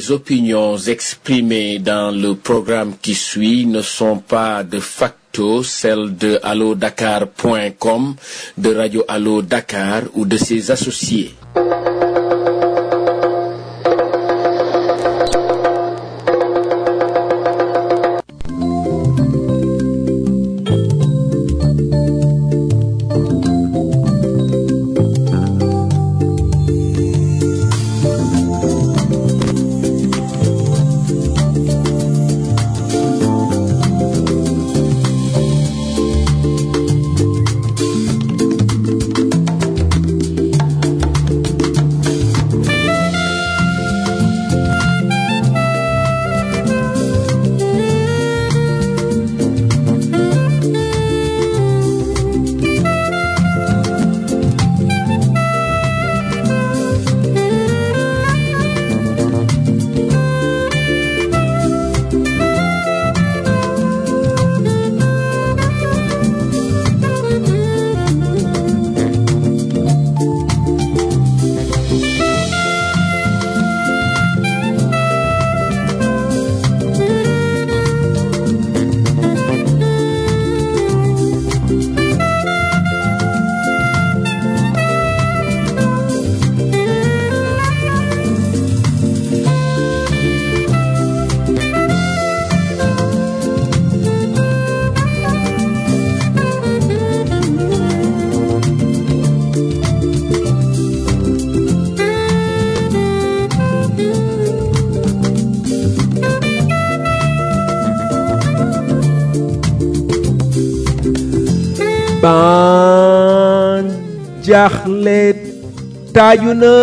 Les opinions exprimées dans le programme qui suit ne sont pas de facto celles de allodakar.com, de Radio Allo Dakar ou de ses associés. ban jaaxle taaju na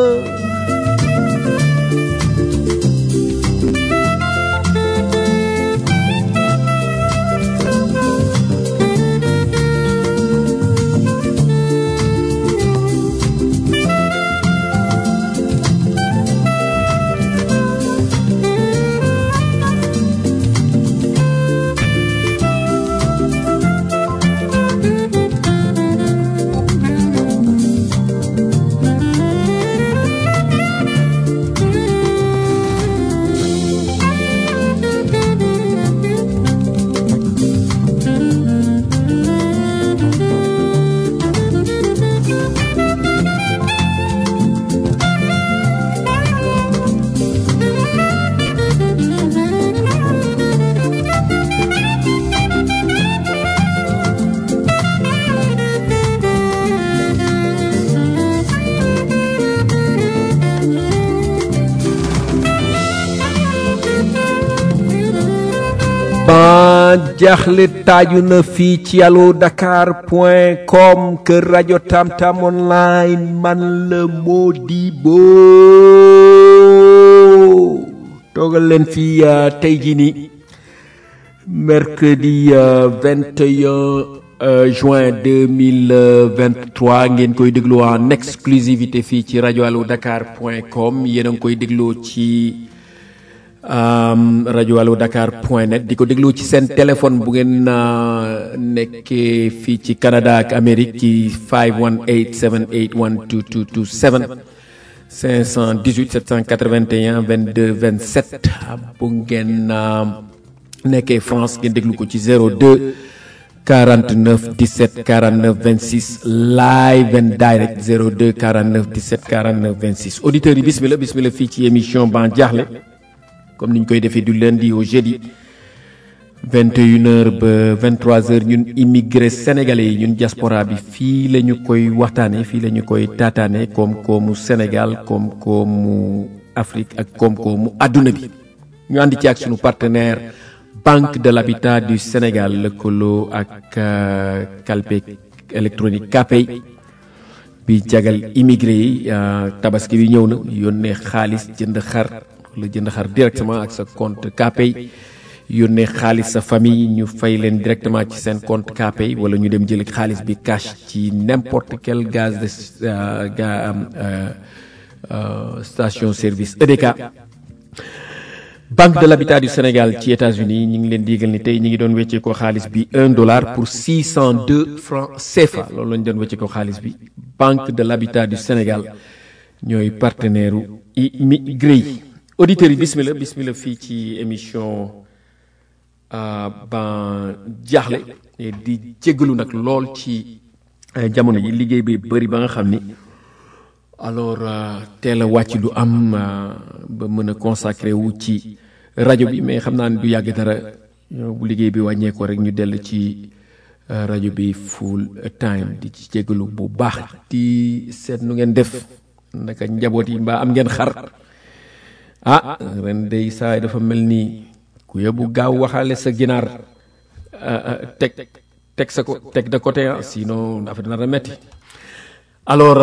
ban jaaxle taaju na fii ci allo dakar point com kër rajo tamtam online man la Modibo toogal leen fii uh, tey jii nii mercredi uh, 21 uh, juin 2023 ngeen koy déglu en exclusivité fii ci rajo allo dakar point com yéen a ngi koy dégloo ci um, rajo allo dakar point net di ko déglu ci seen téléphone bu ngeen uh, nekkee fii ci Canada ak Amérique ci 518 781 2227 518 781 22 27 bu ngeen uh, nekkee France ngeen déglu ko ci 02 49 17 49 26 live and direct 02 49 17 49 26 auditeurs yi bismillah bismillah fii ci émission ban jaaxle comme ni ñu koy defee du lundi au jeudi 21h ba 23h ñun immigré sénégalais yi ñun diaspora bi fii la ñu koy waxtaanee fii la ñu koy taataane koom-koomu Sénégal koom-koomu Afrique ak koom-koomu àdduna bi ñu ànd ci ak sunu partenaire Banque de l'Habitat du Sénégal lëkkaloo ak calpe électronique Capay bi jagal immigré yi tabaski bi ñëw na yónnee xaalis jënd xar la jënd xar directement ak sa compte Capay yónnee xaalis sa famille ñu fay leen directement ci seen compte Capay wala ñu dem jëli xaalis bi cash ci n'importe quel gaz de euh, ga, euh, euh, station service EDK banque de l'habitat du Sénégal ci États-Unis ñi ngi leen diigal ni tey ñi ngi doon weccee ko xaalis bi un dollar pour six cent deux francs CFA loolu lañu doon weccee ko xaalis bi banque de l'habitat du Sénégal ñooy partenaire u immigré yi auditeurs yi bismillah bismillah fii ci émission ban jaaxle di jéggalu nag lool ci jamono yi liggéey bi bëri ba nga xam ni alors teel a wàcc du am ba mën a consacré wu ci rajo bi mais xam naa ne du yàgg dara bu liggéey bi wàññeekoo rek ñu dell ci rajo bi full time di ci jéggalu bu baax di seet nu ngeen def naka njaboot yi mbaa am ngeen xar ah ren day saay dafa mel ni ku yóbbu gaaw waxaale sa ginaar teg teg sa ko teg de côté ah sinon dafa dina la metti alors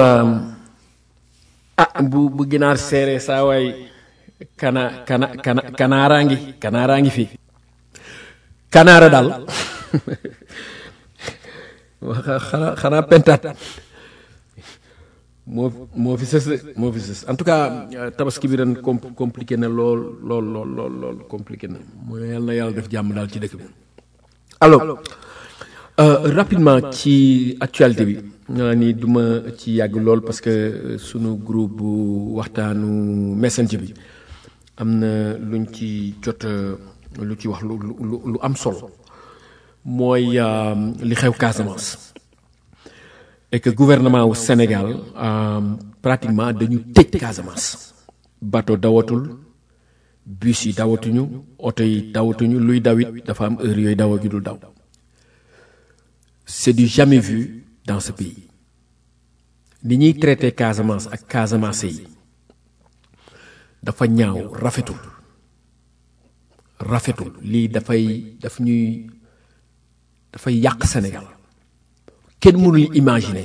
ah bu bu ginaar seere saa waay kana kana kana kanaaraa ngi kanaaraa ngi fi kanaara daal xanaa xanaa pentaat moo moo fi sës moo fi sës en tout cas tabaski bi ren compliqué na lool lool lool lool lool compliqué na mooy yàlla na yàlla def jàmm daal ci dëkk bi alors rapidement ci actualité bi naa ni du ma ci yàgg lool parce que sunu groupe bu waxtaanu messenger bi am na luñ ci jot lu ci wax lu lu lu am solo mooy li xew Casamance et que gouvernement wu Sénégal pratiquement dañu tëj Casamance bateau dawatul bus yi dawatuñu oto yi dawatuñu luy dawit dafa am heure yooyu dawa gi dul daw c'est du jamais vu dans ce pays ni ñuy traité Casamance ak Casamance yi dafa ñaaw rafetul rafetul lii dafay daf ñuy dafay yàq Sénégal kenn mënul imaginer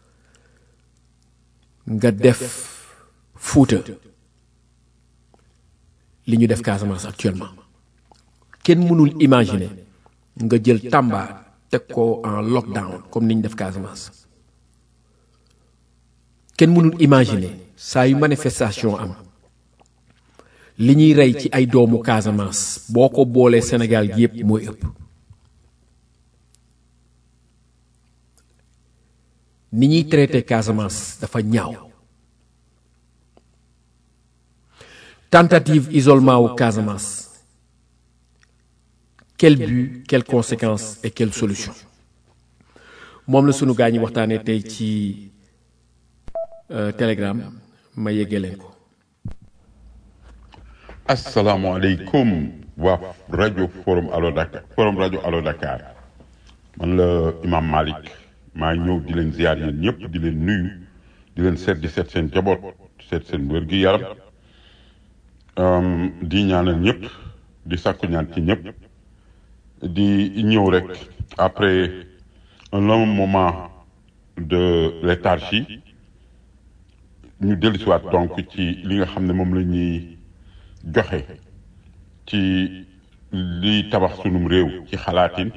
nga def Fuuta li ñu def Casamance actuellement kenn mënul imaginer nga jël Tamba teg ko en lockdown comme ni ñu def Casamance kenn mënul imaginer saa yu manifestation am li ñuy rey ci ay doomu Casamance boo ko boolee Sénégal gi yépp mooy ëpp ni ñuy traité Casamance dafa ñaaw tentative isolement wu Casamance quel but quelles conséquences et quelle solution moom la sunu gaa ñi waxtaanee tey ci Telegram ma yeggee leen ko. asalaamaaleykum waa rajo forum Allo Dakar forum rajo Allo Dakar man la Imam Malick maa ñëw di leen ziar yéen ñëpp di leen nuyu di leen seet di seet seen jaboot seet seen wér gi yaram di ñaanal ñëpp di sàkku ñaan ci ñëpp di ñëw rek après un long moment de léthargie ñu dellusiwaat donc ci li nga xam ne moom la ñuy joxe ci liy tabax sunum réew ci xalaatin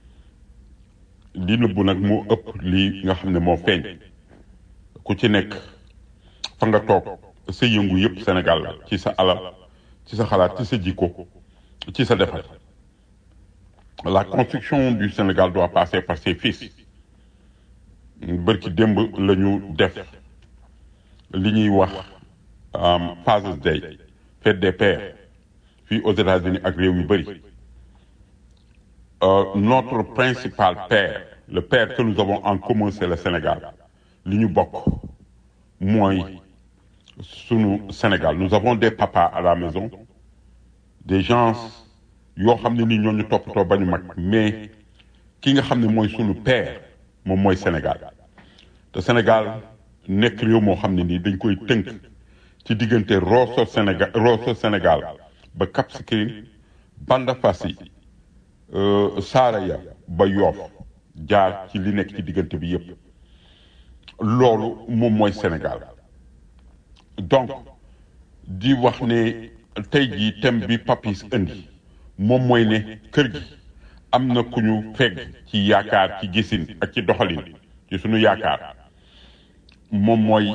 li nëbbu nag moo ëpp li nga xam ne moo feeñ ku ci nekk fa nga toog sa yëngu yëpp Sénégal la ci sa alal ci sa xalaat ci sa jikko ci sa defar la construction du Sénégal doit passer par ses fils bërki démb la ñu def li ñuy wax Father's Day fête des pères fii aux États-Unis ak réew yu bëri notre principal père le père que nous avons en commun c'est le Sénégal li ñu bokk mooy sunu Sénégal nous avons des papas à la maison des gens yoo xam ne ni ñoo ñu toppatoo ba ñu mag mais ki nga xam ne mooy sunu père moom mooy Sénégal te Sénégal nekk réew moo xam ne nii dañ koy tënk ci diggante Rosso Sénégal Rosso Sénégal ba Cap Skirring Bandafassi Saraya ba Yoff jaar ci li nekk ci diggante bi yépp loolu moom mooy Sénégal donc di wax ne tey jii thème bi papis indi moom mooy ne kër gi am na ku ñu fegg ci yaakaar ci gisin ak ci doxalin ci sunu yaakaar moom mooy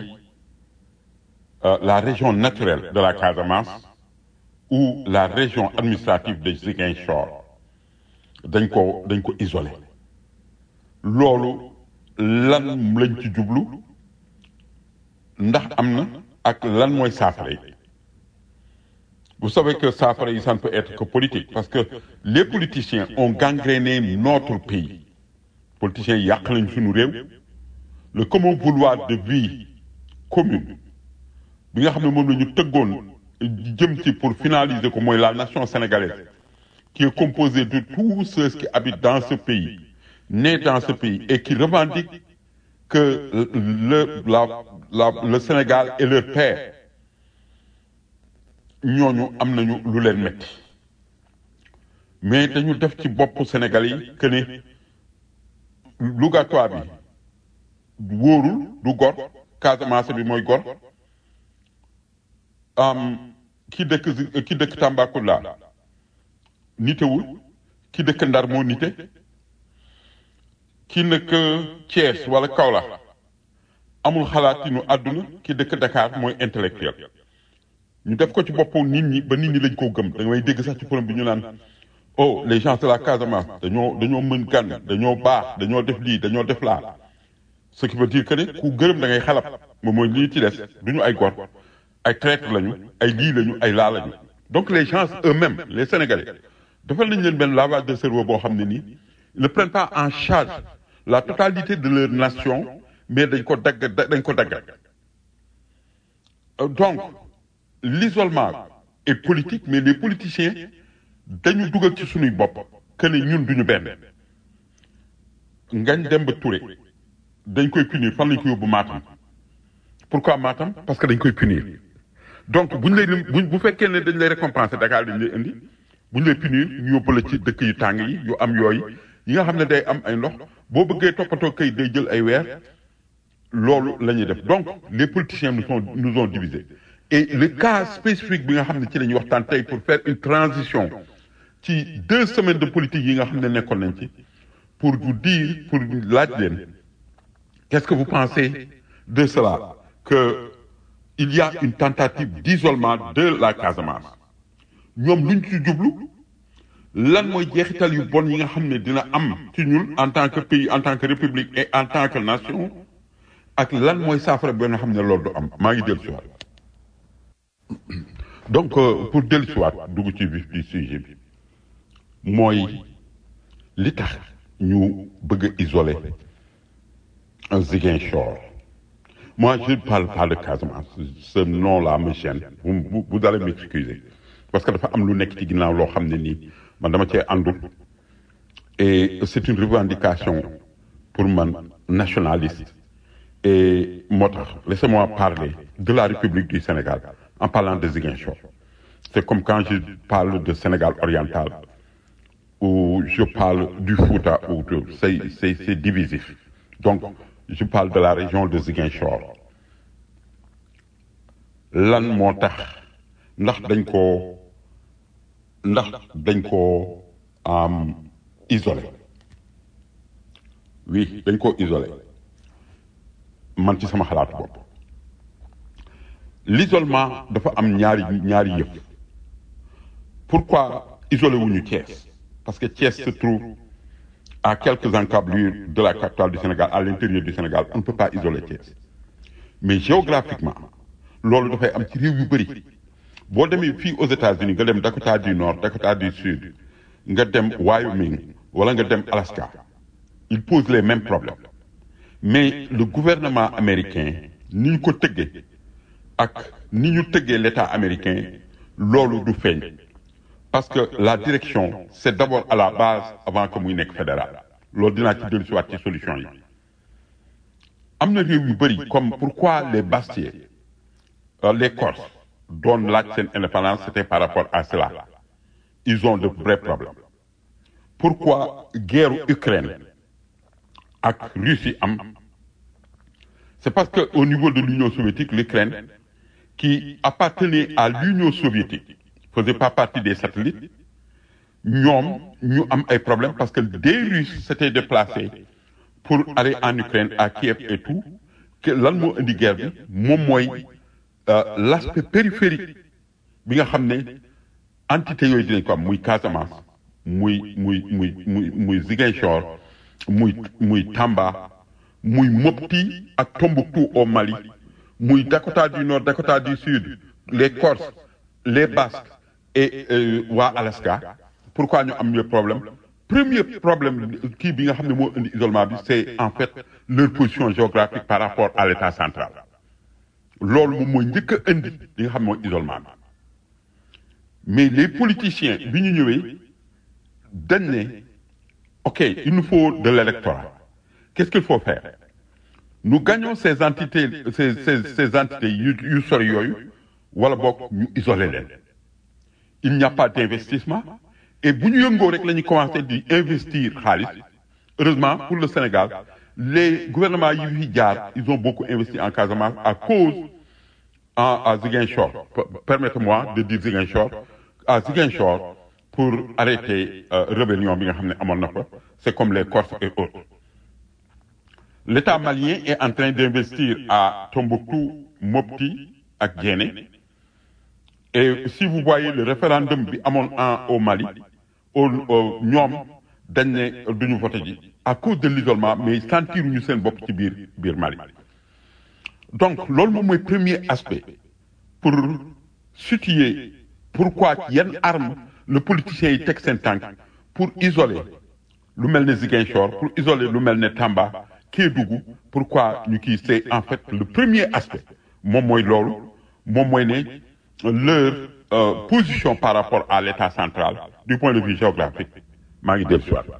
la région naturelle de la Casamance ou la région administrative de Ziguinchor dañ ko dañ ko isolé loolu lan lañ ci jublu ndax am na ak lan mooy saafara yi Vous savez que ça, ça ne peut être que politique, parce que les politiciens ont gangréné notre pays. Les politiciens yàq nañ suñu réew le commun vouloir de vie commune bi nga xam ne moom la ñu tëggoon jëm ci pour finaliser ko mooy la nation sénégalaise qui est composée de tous ceux qui habitent dans ce pays nés dans ce pays et qui revendiquent que le la la le Sénégal est leur père ñooñu am nañu lu leen metti mais dañu def ci boppu Sénégal yi que ne Lougatoire bi wóorul du gor Casamance bi mooy gor am ki dëkk ki dëkk Tambacounda nitewul ki dëkk Ndar moo nite ki nekk Thiès wala Kaolack amul xalaatinu àdduna ki dëkk Dakar mooy intellectuel ñu def ko ci boppu nit ñi ba nit ñi lañ koo gëm da ngay dégg sax ci problème bi ñu naan oh les gens de la Casamance dañoo dañoo mën gan dañoo baax dañoo def lii dañoo def laa ce qui veut dire que ne ku gërëm da ngay xalab moom mooy lii ci des du ñu ay gor ay traître lañu ay lii lañu ay laa lañu donc les gens eux-mêmes les Sénégalais defal nañ leen benn lavage de cerveau boo xam ne nii ils ne prennent pas en charge la totalité de leur nation mais dañ ko dagg dañ ko dagg donc l'isolement est politique mais les politiciens dañu dugal ci suñuy bopp que ne ñun duñu benn Ngagne Demba Touré dañ koy punir fan lañ ko yóbbu Matam pourquoi Matam parce que dañ koy punir donc buñ lay bu bu fekkee ne dañ lay récompenser Dakar dañ lay indi buñ lay punir ñu yóbbu la ci dëkk yu tàng yi yu am yooyu yi nga xam ne day am ay ndox boo bëggee toppatoo kay day jël ay weer loolu la ñuy def donc les politiciens nous sont nous ont divisés et le cas spécifique bi nga xam ne ci la ñuy waxtaan tey pour faire une transition ci deux semaines de politique yi nga xam ne nekkoon nañ ci pour vous dire pour laaj leen qu'est-ce que vous pensez de cela que il y a une tentative d'isolement de la Casamance ñoom luñ ci jublu lan mooy jeexital yu bon yi nga xam ne dina am ci ñun en tant que pays en tant que république et en tant que nation ak lan mooy saafara bi nga xam ne loolu du am maa ngi dellu si waat donc pour dellu si waat dugg ci vif du sujet bi mooy li tax ñu bëgg a isoler Ziguinchor moi je ne parle pas de Casamance ce nom-là me gêne vous vous vous allez m'excuser parce que dafa am lu nekk ci ginnaaw loo xam ne nii man dama cee àndul et c'est une revendication pour man nationaliste et moo tax laissez-moi parler de la République du Sénégal en parlant de Ziguinchor c'est comme quand je parle de Sénégal oriental ou je parle du Fouta ou de c'est c'est c'est divisif donc je parle de la région de Ziguinchor lan moo tax ndax dañ koo ndax dañ koo am isolé oui dañ koo isolé man ci sama xalaatu bopp l'isolement dafa am ñaari ñaari yëf pourquoi isolé wuñu Thiès parce que Thiès se trouve à quelques encablures de la capitale du Sénégal à l'intérieur du Sénégal on ne peut pas isoler Thiès mais géographiquement loolu dafay am ci réew yu bëri boo demee fii aux États-Unis nga dem Dakota du Nord Dakota du Sud nga dem Wyoming wala nga dem Alaska il pose les mêmes problèmes mais le gouvernement américain ni ñu ko tëggee ak ni ñu tëggee l'État américain loolu du feeñ parce que la direction c'est d'abord à la base avant que muy nekk fédéral loolu dinaa ci dellu si waat ci solution yi am na réew yu bëri comme pourquoi les Bastiais euh, les Corses doon laaj seen indépendance c'était par rapport à cela ils ont de vrais problèmes pourquoi guerre Ukraine ak Russie am c'est parce que au niveau de l'Union soviétique l'Ukraine qui appartenait à l'Union soviétique faisait pas partie des satellites ñoom ñu am ay problèmes parce que des Russes s'étaient déplacés pour aller en Ukraine à Kiev et tout que lan moo indi guerre bi moom mooy l'aspect périphérique bi nga xam ne entité yooyu dinañ ko am muy Casamance muy muy muy muy muy Ziguinchor muy muy Tamba muy Mopti ak Tombouctou au Mali muy Dakota du Nord Dakota du Sud les Corses les Basques et euh, waa Alaska pourquoi ñu am le problème premier problème kii bi nga xam ne moo indi isolement bi c'est en fait leur position géographique par rapport à l'état central loolu moom mooy njëkk a indi li nga xam ne mooy isolement bi mais les politiciens bi ñu ñëwee dañ ne ok il nous faut de l'électorat qu'est-ce qu'il faut faire nous gagnons ces entités ces ces ces entités yu yu sori yooyu wala boog ñu isoler leen il n'y a pas d'investissement et bu ñu yëngoo rek la ñuy commencer di investir xaalis heureusement pour le Sénégal les gouvernements yi fi jaar ils ont beaucoup investi en Casamance à cause en à Ziguinchor permettez-moi de dire Ziguinchor à Ziguinchor pour arrêter euh, rébellion bi nga xam ne amoon na fa c'est comme les Corses et autres l'État malien est en train d'investir à Tombouctou Mopti ak Djenné et si vous voyez le référendum bi amoon en au Mali au ñoom dañ ne duñu voté ji à cause de l'isolement mais sentiruñu seen bopp ci biir biir Mali donc loolu moom mooy premier aspect pour situer pourquoi yenn arme le politicien yi teg seen tànk pour isoler lu mel ne Ziguinchor pour isoler lu mel ne Tamba Kédougou pourquoi ñu kii c'est en fait le premier aspect moom mooy loolu moom mooy ne leur euh, position par rapport à l'État central du point de vue géographique maa ngi dellu si waat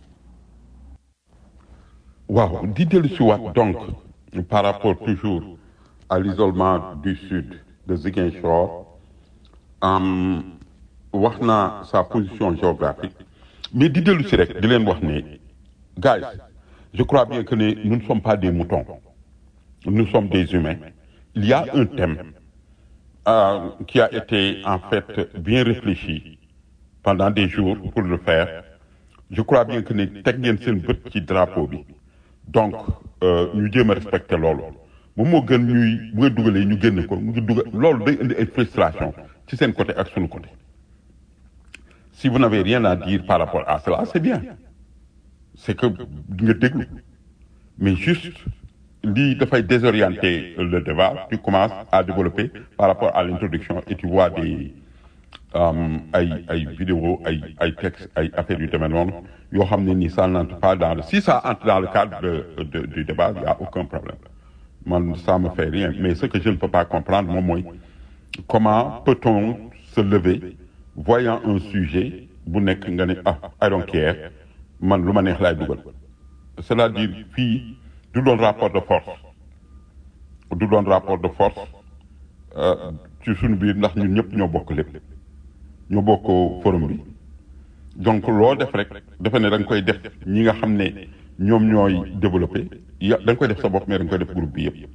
waaw di dellu si waat donc par rapport toujours à l'isolement du sud de Ziguinchor um, wax naa sa position géographique mais di dellu si rek di leen wax ne guys je crois bien que ne nous ne sommes pas des moutons nous sommes des humains il y a un thème euh, qui a été en fait bien réfléchi pendant des jours pour le faire je crois bien que ne teg ngeen seen bët ci drapeau bi donc ñu jéem a respecter loolu moom moo gën ñuy bu nga dugalee ñu génn ko mu ngi dugal loolu day indi ay frustration ci seen côté ak sunu côté si vous n'avez rien à dire par rapport à cela c'est bien c'est que nga déglu mais juste lii dafay désorienter le débat tu commences à développer par rapport à l'introduction et tu vois des ay ay vidéos ay ay textes ay affaires yu demee noonu yoo xam ne ni ça n'entre pas dans le si ça entre dans le cadre de, de du débat il y a aucun problème man ça me fait rien mais ce que je ne peux pas comprendre moom mooy comment peut-on se lever voyant un sujet bu nekk nga ne ah I don't care man lu ma neex laay dugal c'est-à-dire fii du doon rapport de force du doon rapport de force ci suñu biir ndax ñun ñëpp ñoo bokk lépp ñoo bokk forum bi donc loo def rek defe ne da nga koy def ñi nga xam ne ñoom ñooy développé ya da nga koy def sa bopp mais da nga koy def groupe bi yëpp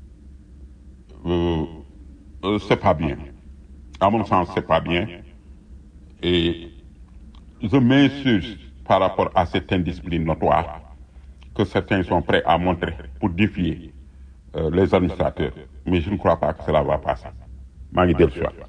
c'est pas bien à mon sens c'est pas bien et je m'insurge par rapport à cette indiscipline notoire que certains sont prêts à montrer pour défier euh, les administrateurs mais je ne crois pas que cela va passer maa ngi dellu si waat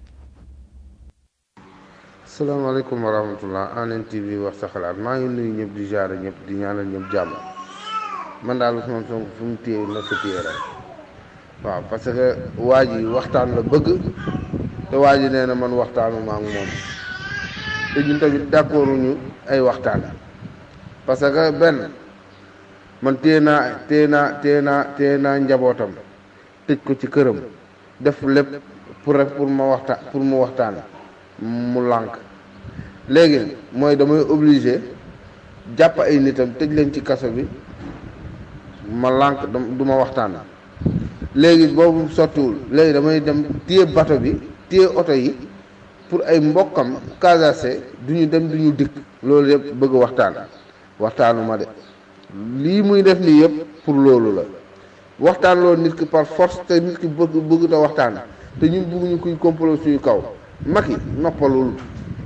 salaamaaleykum wa rahmatullah Hann TV wax sa xalaat maa ngi nuyu ñëpp di jaare ñëpp di ñaanal ñëpp jàmm man daal Ousmane Sonko fu mu téye na fa téye rek waaw parce que waa ji waxtaan la bëgg te waa ji nee na man waxtaanu ma ak moom te ñun tamit d'accord ñu ay waxtaan parce que benn man téye naa téye naa téye naa téye naa njabootam tëj ko ci këram def lépp pour rek pour ma waxtaan pour mu waxtaan mu lànk léegi mooy damay obligé jàpp ay nitam tëj leen ci kaso bi ma lànk du ma waxtaan léegi boobu sottiwul léegi damay dem téye bato bi téye oto yi pour ay mbokkam casase du ñu dem du ñu dikk loolu yëpp bëgg waxtaan waxtaanu ma de lii muy def nii yëpp pour loolu la waxtaan loolu nit ki par force te nit ki bëgg bëgg ta waxtaan te ñun bëgguñu kuy complot suñu kaw Macky noppalul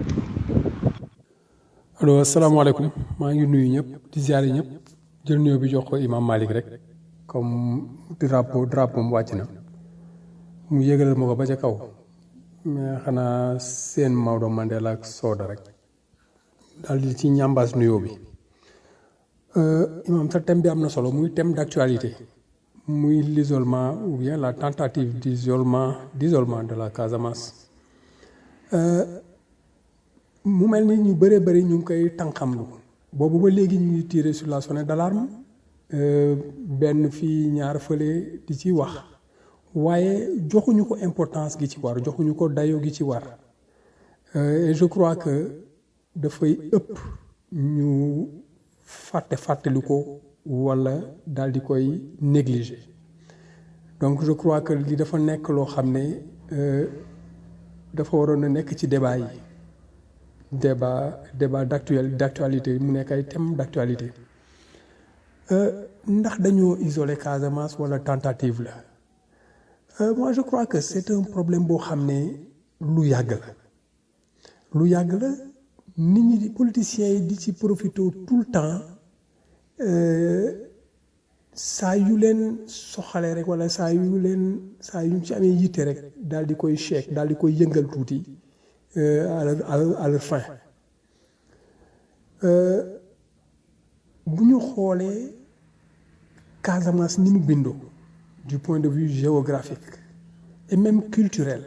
allo asalaamaaleykum maa ngi nuyu ñëpp di ziare ñëpp jël nuyoo bi jox ko imam Malick rek comme drapeau drapeau mu wàcc na mu yëgalal ma ko ba ca kaw mais xanaa seen Maodo Mandela ak Soda rek daal di ci ñambaas nuyoo bi imam sa thème bi am na solo muy thème d'actualité muy l'isolement ou bien la tentative d'isolement d'isolement de la Casamance mu mel ni ñu bëree bëri ñu ngi koy tànqamlu boobu ba léegi ñu ngi tiré sur la sonnette d'alarme benn fii ñaar fële di ci wax waaye joxuñu ko importance gi ci war joxuñu ko dayo gi ci war et je crois que dafay ëpp ñu fàtte fàttali ko walla daal di koy négliger donc je crois que li dafa nekk loo xam ne dafa waroon a nekk ci débat yi débat débat d'actuel d'actualité mu nekk ay thème d'actualité ndax dañoo isoler Casamance walla tentative la moi je crois que c'est un problème boo xam ne lu yàgg la lu yàgg la nit ñi di politiciens yi di ci profiter tout le temps saa yu leen soxalee rek walla saa yu leen saa yu ci amee yitte rek daal di koy check daal di koy yëngal tuuti à leur à leur fin bu ñu xoolee Casamance ni mu bindoo du point de vue géographique et même culturel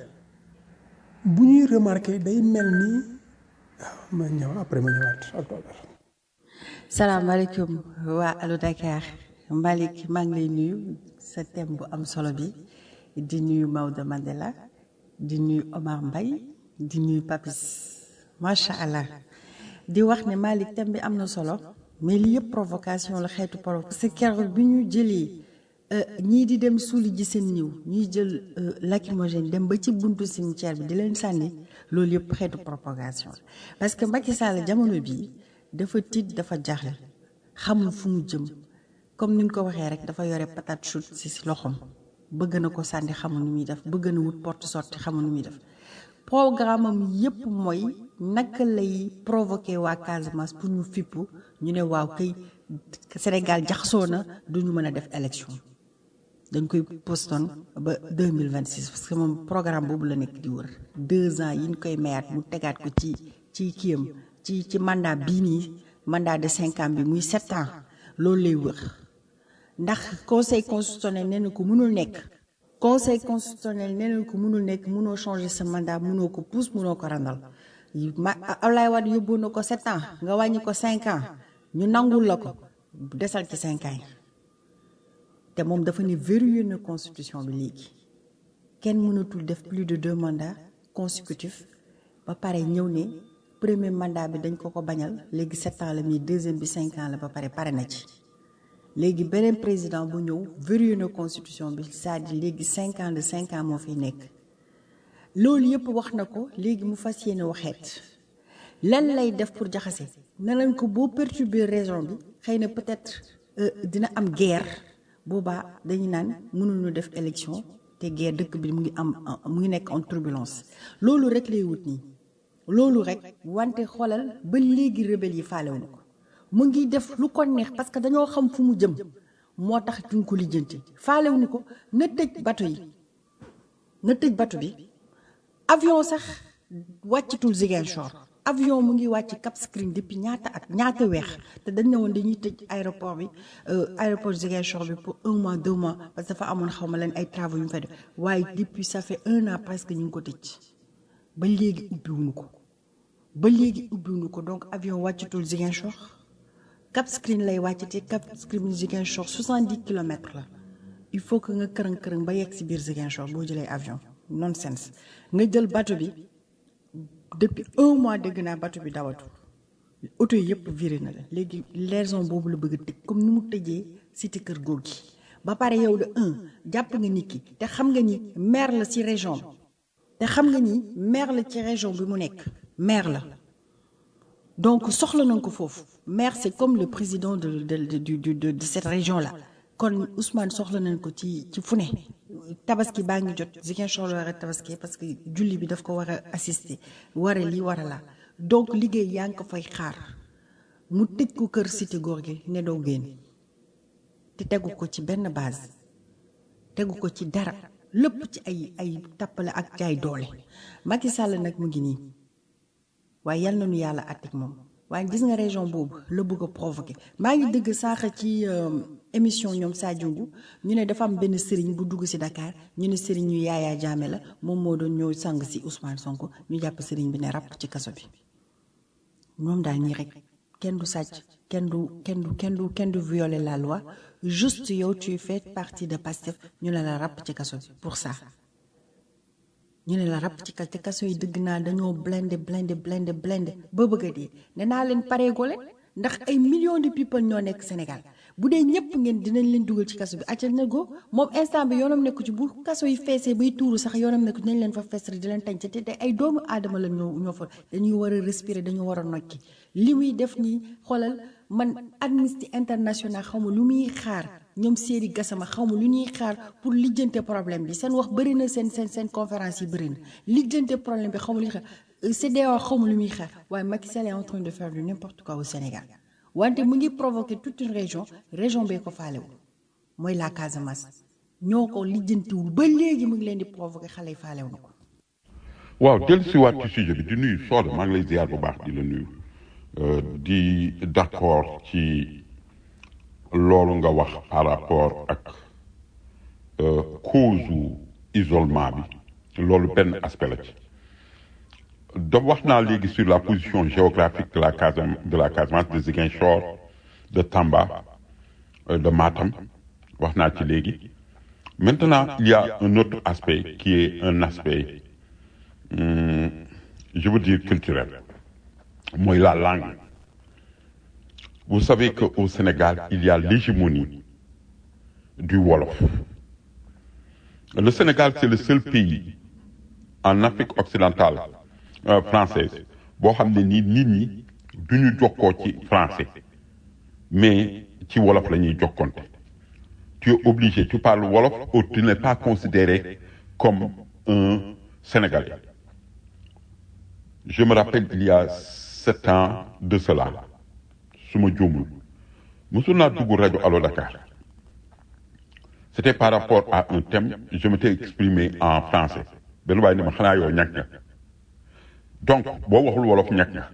bu ñuy remarquer day mel ni waaw ma ñëw après ma ñëwaat octobre. salaamaaleykum waa Allo Dakar Malick maa ngi lay nuyu sa thème bu am solo bi di nuyu Maodo Mandela di nuyu Omar Mbaye di nuyu Papis macha allah di wax ne Malick thème bi am na solo mais li yëpp provocation la xeetu provo parce que keroog bi ñu jëlee ñii di dem suuli ji seen niw ñuy jël lacrymogène dem ba ci buntu cimetière bi di leen sànni loolu yëpp xeetu propagation la parce que Macky Sall jamono bii dafa tiit dafa jaaxle xamul fu mu jëm comme ni nga ko waxee rek dafa yore patate chaude si si loxoom bëgg na ko sànni xamul nu muy def bëgg na wut porte sortie xamul nu muy def programme am yépp mooy naka lay provoquer waa Casamance pour ñu fippu ñu ne waaw kay Sénégal jaxasoo na du ñu mën a def élection dañ koy postone ba deux mille vingt six parce que moom programme boobu la nekk di wër deux ans yi ñu koy mayaat mu tegaat ko ci ci kiyam ci ci mandat bii nii mandat de cinq ans bi muy sept ans loolu lay wër ndax conseil constitutionnel nee na ko mënul nekk. conseil constitutionnel nee na ko mënul nekk mënoo changer sa mandat mënoo ko pousse mënoo ko randal ma Ablaye Wade yóbbu na ko sept ans nga wàññi ko cinq ans ñu nangul la ko desal ci cinq ans yi te moom dafa ne verrouillé na constitution bi léegi kenn mënatul def plus de deux mandats consécutifs ba pare ñëw ne premier mandat bi dañ ko ko bañal léegi sept ans la mii deuxième bi cinq ans la ba pare pare na ci léegi beneen président bu ñëw verrouillé na constitution bi c'est-à-dire léegi cinq ans de cinq ans moo fiy nekk loolu yëpp wax na ko léegi mu fas yéene waxeet lan lay def pour jaxase ne lañ ko boo perturber raison bi xëy na peut-être dina am guerre boobaa dañu naan mënuñu def élection te guerre dëkk bi mu ngi am mu ngi nekk en turbulence loolu rek lay wut nii loolu rek wante xoolal ba léegi rebelle yi faalewuñu ko mu ngi def lu ko neex parce que dañoo xam fu mu jëm moo tax duñ ko lijjanti faalewuñu ko na tëj bato yi na tëj bato bi avion sax wàccatul Ziguinchor avion mu ngi wàcc Cap Skirring depuis ñaata at ñaata weex te dañ ne woon dañuy tëj aéroport bi aéroport Ziguinchor bi pour un mois deux mois parce que dafa amoon xaw ma leen ay travaux yu mu fa def waaye depuis ça fait un an presque ñu ngi ko tëj ba léegi ubbiwuñu ko ba léegi ubbiwuñu ko donc avion wàccatul Ziguinchor Cap Skirring lay wàcc te Cap Skirring Ziguinchor soixante-dix kilomètres la il faut que nga kërëng kërëng ba yegg si biir Ziguinchor boo jëlee avion nonsense nga jël bateau bi depuis un mois dégg naa bateau bi dawatu oto yi yëpp viré na la léegi raison boobu la bëgg a tëj comme ni mu tëjee cité kër góor gi ba pare yow de un jàpp nga nit ki te xam nga ni maire la ci région bi te xam nga ni maire la ci région bi mu nekk maire la donc soxla nañ ko foofu maire c'est comme le président de de de de de cette région là kon Ousmane soxla nañ ko ci ci fu ne tabaski baa ngi jot Ziguinchor la war a tabaski parce que julli bi daf ko war a assister war a lii war a laa donc liggéey yaa ngi ko fay xaar mu tëj ko kër cité góor gi ne doo génn te tegu ko ci benn base tegu ko ci dara lépp ci ay ay tappale ak jaay doole Macky Sall nag mu ngi nii waaye yal na nu yàlla àttik moom waaye gis nga région boobu la bëgg a provoqué maa ngi dëgg saaxa ci émission ñoom Sadiougou ñu ne dafa am benn sëriñ bu dugg ci Dakar ñu ne sëriñ ñu Yaya Jammeh la moom moo doon ñëw sang ci Ousmane Sonko ñu jàpp sëriñ bi ne ràpp ci kaso bi moom daal ñii rek kenn du sàcc kenn du kenn du kenn du kenn du violer la loi juste yow tu fais partie de Pastef ñu ne la ràpp ci kaso bi pour ça ñu ne la ràpp ci kaso te kaso yi dëgg naa dañoo blindé blindé blindé blindé ba bëgg a dee nee naa leen pareegoo leen ndax ay millions de people ñoo nekk Sénégal bu dee ñëpp ngeen dinañ leen dugal ci kaso bi acca na go moom instant bi yoonam nekku ci bu kaso yi feesee bay tuuru sax yoonam nekku dinañ leen fa fees di leen tànc te te ay doomu aadama la ñoo ñoo fa dañuy war a respirer dañu war a nokki li muy def nii xoolal man Amnesty International xaw ma lu muy xaar ñoom Seydi Gassama xaw ma lu ñuy xaar pour lijjante problème bi seen wax bëri na seen seen seen conférence yi bëri na lijjante problème bi xaw ma lu ñuy xaar CEDEAO xaw ma lu muy xaar waaye Macky Sall est en train de faire du n'importe quoi au Sénégal wante mu ngi provoquer toute une région région bee ko faalewul mooy la Casamance ñoo ko lijjantiwul ba léegi mu ngi leen di provoquer xale yi faalew na ko. waaw dellu si waat ci sujet bi di nuyu Soda maa ngi lay ziar bu baax di la nuyu di d'accord ci loolu nga wax par rapport ak cause isolement bi loolu benn aspect la ci da wax naa léegi sur la position géographique de la Casam de la Casamance de Ziguinchor de Tamba de Matam wax naa ci léegi maintenant il y a un autre aspect qui est un aspect hum, je veux dire culturel mooy la langue vous savez qu'au Sénégal il y a l'hégémonie du Wolof le Sénégal c'est le seul pays en Afrique occidentale euh, française boo xam ne nii nit ñi du ñu jokkoo ci français mais ci wolof la ñuy jokkonte tu es obligé tu parles wolof ou tu n'es pas considéré comme un Sénégalais je me rappelle il y a sept ans de cela su ma juumul mosul naa dugg rajo Allo Dakar c'était par rapport à un thème je m'étais exprimé en français benn waaye ne ma xanaa yow ñàkk nga donc boo waxul wolof ñàkk nga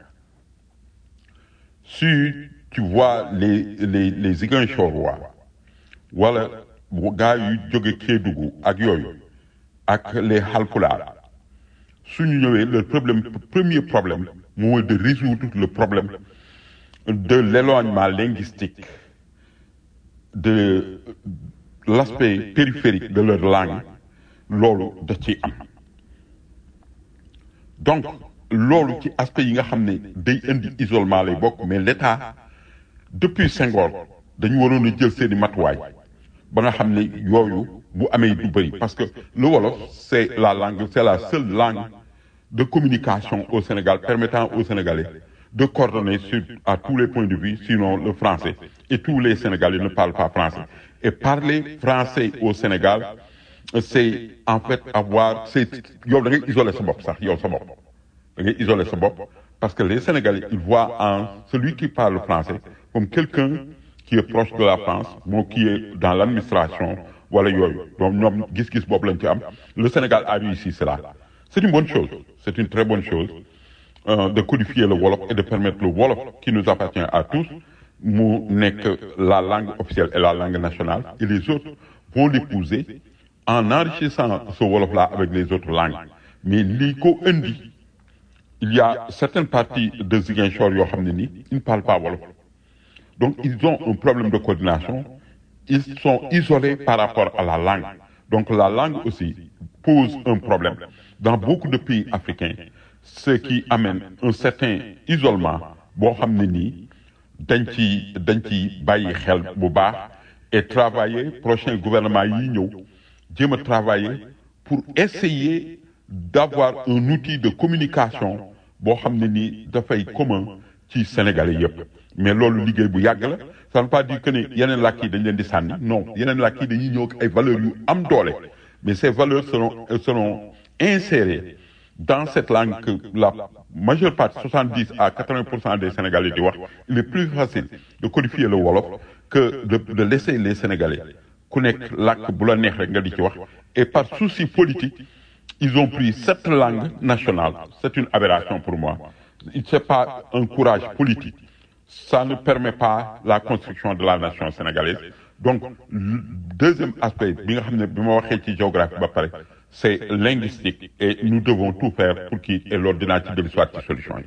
si tu vois les les les Ziguinchorois wala gars yu jóge Kédougou ak yooyu ak les Halpulaar suñu ñëwee le problème premier problème mooy de résoudre le problème de l'éloignement linguistique de l'aspect périphérique de leur langue loolu da ci am donc loolu ci aspect yi nga xam ne day indi isolement lay bokk mais l'État depuis Senghor dañu waroon a jël seeni matuwaay ba nga xam ne yooyu bu amee du bëri parce que le wolof c'est la langue c'est la seule langue de communication au Sénégal permettant aux Sénégalais de coordonner sur à tous les points de vue sinon le français et tous les Sénégalais ne parlent pas français et parler français au Sénégal c'est en fait avoir c'est yow da ngay isoler sa bopp sax yow sa bopp da ngay isoler sa bopp parce que les Sénégalais ils voient en celui qui parle français comme quelqu'un qui est proche de la France moo qui est dans l'administration wala yooyu donc ñoom gis-gis boobu lañ ci am le Sénégal a réussi cela c'est une bonne chose c'est une très bonne chose euh, de codifier le wolof et de permettre le wolof qui nous appartient à tous mu nekk la langue officielle et la langue nationale et les autres vont l'épouser en enrichissant ce wolof-là avec les autres langues mais lii ko indi il y a certaines parties de Ziguinchor yoo xam ne nii ils ne parlent pas wolof donc ils ont un problème de coordination ils sont isolés par rapport à la langue donc la langue aussi pose un problème dans beaucoup de pays africains ce qui amène un certain isolement boo xam ne nii dañ ci dañ ci bàyyi xel bu baax et travailler prochain gouvernement yi ñëw jéem a travailler pour essayer d'avoir un outil de communication boo xam ne nii dafay commun ci Sénégalais yépp mais loolu liggéey bu yàgg la ça ne veut pas dire que ne yeneen làkk yi dañ leen di sànni non yeneen làkk yi dañuy ñëw ak ay valeurs yu am doole mais ces valeurs seront seront insérées dans cette langue que la majeure partie 70 à 80 pour cent des Sénégalais di wax il est plus facile de codifier le wolof que de de laisser les Sénégalais ku nekk làkk bu la neex rek nga di ci wax et par souci politique ils ont pris cette langue nationale c'est une aberration pour moi c'est pas un courage politique ça ne permet pas la construction de la nation sénégalaise donc le deuxième aspect bi nga xam ne bi ma waxee ci géographie ba pare c'est linguistique et nous devons tout faire pour qu'il et loolu dinaa ci dellu soit ci solution yi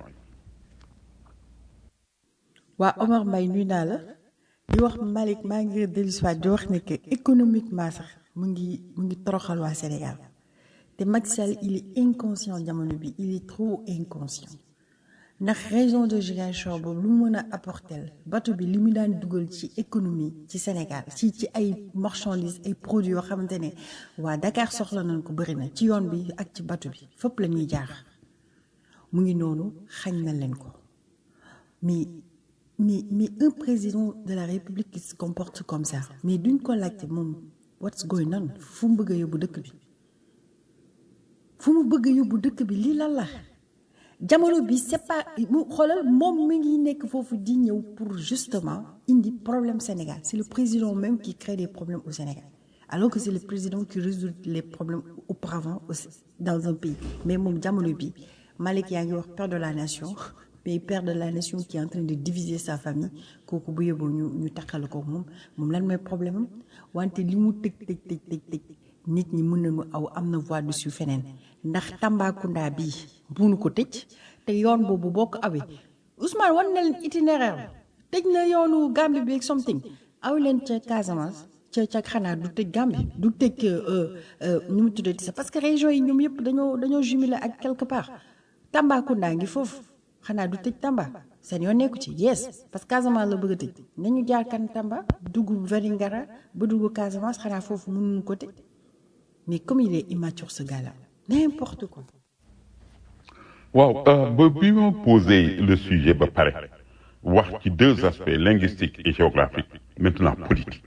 waa Omar Mbaye nuyu naa la di wax Malick maa ngi dellusiwaat di wax ne que économiquement sax mu ngi mu ngi toroxal waa Sénégal te Macky Sall il est inconscient jamono bi il est trop inconscient ndax région de Ziguinchor boobu lu mu mën a apporter bateau bi li mu daan dugal ci économie ci Sénégal ci ci ay marchandises ay produits yoo xamante ne waa Dakar soxla nañ ko bëri na ci yoon bi ak ci bateau bi fépp la ñuy jaar mu ngi noonu xañ na leen ko mais mais mais un président de la République qui se comporte comme ça mais duñ ko laajte moom what's going on fu mu bëgg a yóbbu dëkk bi fu mu bëgg a yóbbu dëkk bi lii lan la jamono bi c'est pas mu xoolal moom mi ngi nekk foofu di ñëw pour justement indi problème Sénégal c'est le président même qui crée des problèmes au Sénégal alors que c'est le président qui résout les problèmes auparavant aussi dans un pays mais moom jamono bi Malick yaa ngi wax père de la nation mais père de la nation qui est en train de diviser sa famille kooku bu yóbboo ñu ñu takkal ko moom moom lan mooy problème am wante li mu tëj tëj tëj tëj tëj nit ñi mën nañu aw am na voie dessus feneen ndax Tambacounda bii munu ko tëj te yoon boobu boo ko awee Ousmane wan na leen itinéraire tëj na yoonu Gambie bi ak something aw leen ca Casamance ca ca xanaa du tëj Gambie du tëj nu mu tuddati sax parce que région yi ñoom yëpp dañoo dañoo jumelé ak quelque part Tambacounda ngi foofu xanaa du tëj Tamba seen yoon nekku ci yes parce que Casamance la bëgg a tëj nañu jaar kan Tamba dugg Vélingara ba dugg Casamance xanaa foofu mënuñu ko tëj mais comme il est immature ce gars-là n'importe quoi. waaw ba bi ma posé le sujet ba pare wax ci deux aspects linguistiques et géographiques maintenant politique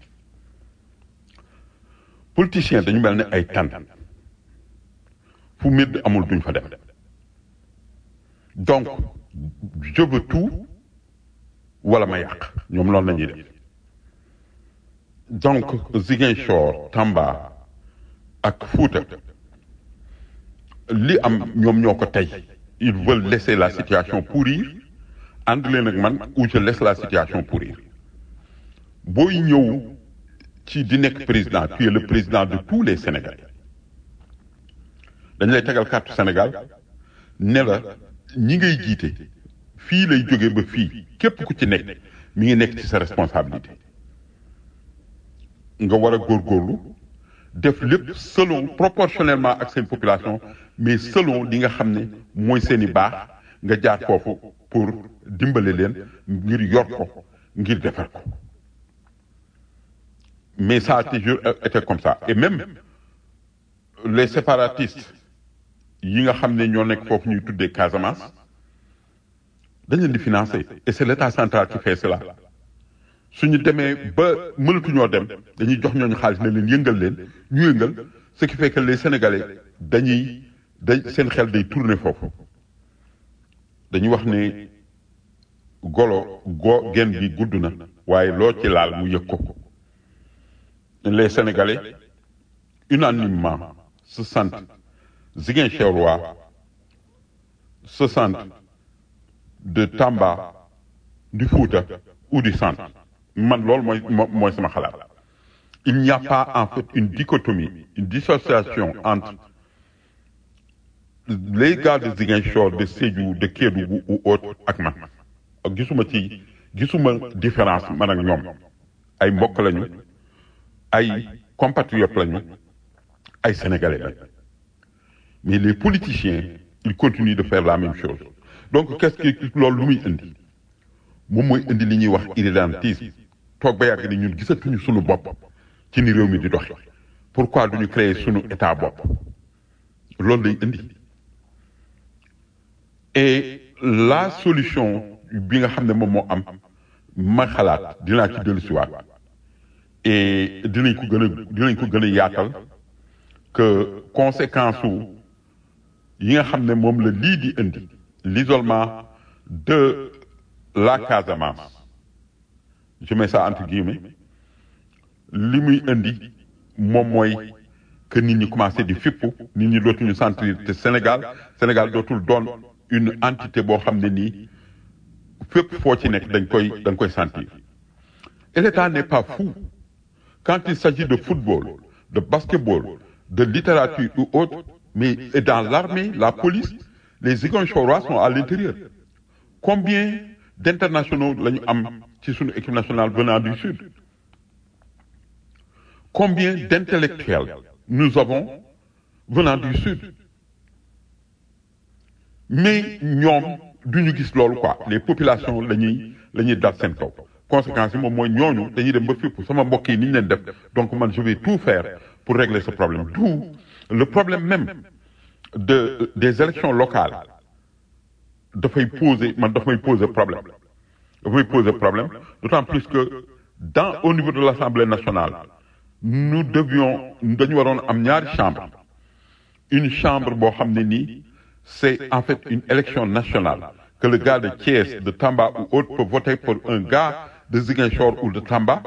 politiciens dañu mel ne ay tànn fu mbir amul duñ fa dem donc je veux tout wala ma yàq ñoom loolu la ñuy def donc Ziguinchor Tamba ak Fouta li am ñoom ñoo ko tey ils veulent laisser la situation pourrir ànd leen ak man ou je laisse la situation pourrir booy ñëw ci di nekk président tu es le président de tous les Sénégalais dañ lay tegal carte Sénégal ne la ñi ngay jiite fii lay jóge ba fii képp ku ci nekk mi ngi nekk ci sa responsabilité nga war a góorgóorlu def lépp selon proportionnellement ak seen population mais selon li nga xam ne mooy seen i baax nga jaar foofu pour dimbale leen ngir yor ko ngir defar ko mais ça a toujours été comme ça et même les séparatistes yi nga xam ne ñoo nekk foofu ñuy tuddee Casamance dañ leen di financer et c'est l'état central qui fait cela suñu demee ba mënatuñoo dem dañuy jox ñooñu xaalis ne leen yëngal leen ñu yëngal ce qui fait que les Sénégalais dañuy dañ seen xel day tourner foofu dañuy wax ne golo go gen bi gudd na waaye loo ci laal mu yëg ko les Sénégalais unanimement se sentent Ziguinchorois se sentent de Tamba du Fouta ou du centre man loolu mooy mooy sama xalaat il n'y a pas en fait une dichotomie une dissociation entre les gars de Ziguinchor de Sédhiou de Kédougou ou autre ak man gisuma ci gisuma différence man ak ñoom ay mbokk lañu ay compatriotes lañu ay sénégalais lañu mais les politiciens ils continuent de faire la même chose donc qu'est-ce que loolu lu muy indi moom mooy indi li ñuy wax irrédentisme toog ba yàgg ni ñun gisatuñu sunu bopp ci ni réew mi di doxe pourquoi duñu créer sunu état bopp loolu lay indi et la solution bi nga xam ne moom moo am ma xalaat dinaa ci dellusiwaat et dinañ ko gën a dinañ ko gën a yaatal que conséquence su yi nga xam ne moom la lii di indi l'isolement de la Casamance je mets ça entre guillemets li muy indi moom mooy que nit ñi commencé di fippu nit ñi dootuñu sentir te Sénégal Sénégal dootul doon une entité boo xam ne nii fépp foo ci nekk dañ koy dañ koy sentir et l'État n'est pas fou quand il s'agit de football de basketball de littérature ou autre mais et dans l'armée la police les Ziguinchorois sont à l'intérieur combien d'internationaux la ñu am ci suñu équipe nationale venant du sud combien d'intellectuels nous avons venant du sud mais ñoom du ñu gis loolu quoi les populations la ñuy la ñuy dal seen kaw conséquence yi moom mooy ñooñu dañuy dem ba fépp sama mbokk yi ni ñu leen def donc man je vais tout faire pour régler ce problème tout le problème même de des élections locales dafay poser man daf may poser problème daf may poser problème d'autant plus que dans au niveau de l'Assemblée nationale nous devions dañu waroon am ñaari chambre une chambre boo xam ne nii c'est en fait une élection nationale que le gars de Thiès de Tamba ou autre peut voter pour un gars de Ziguinchor ou de Tamba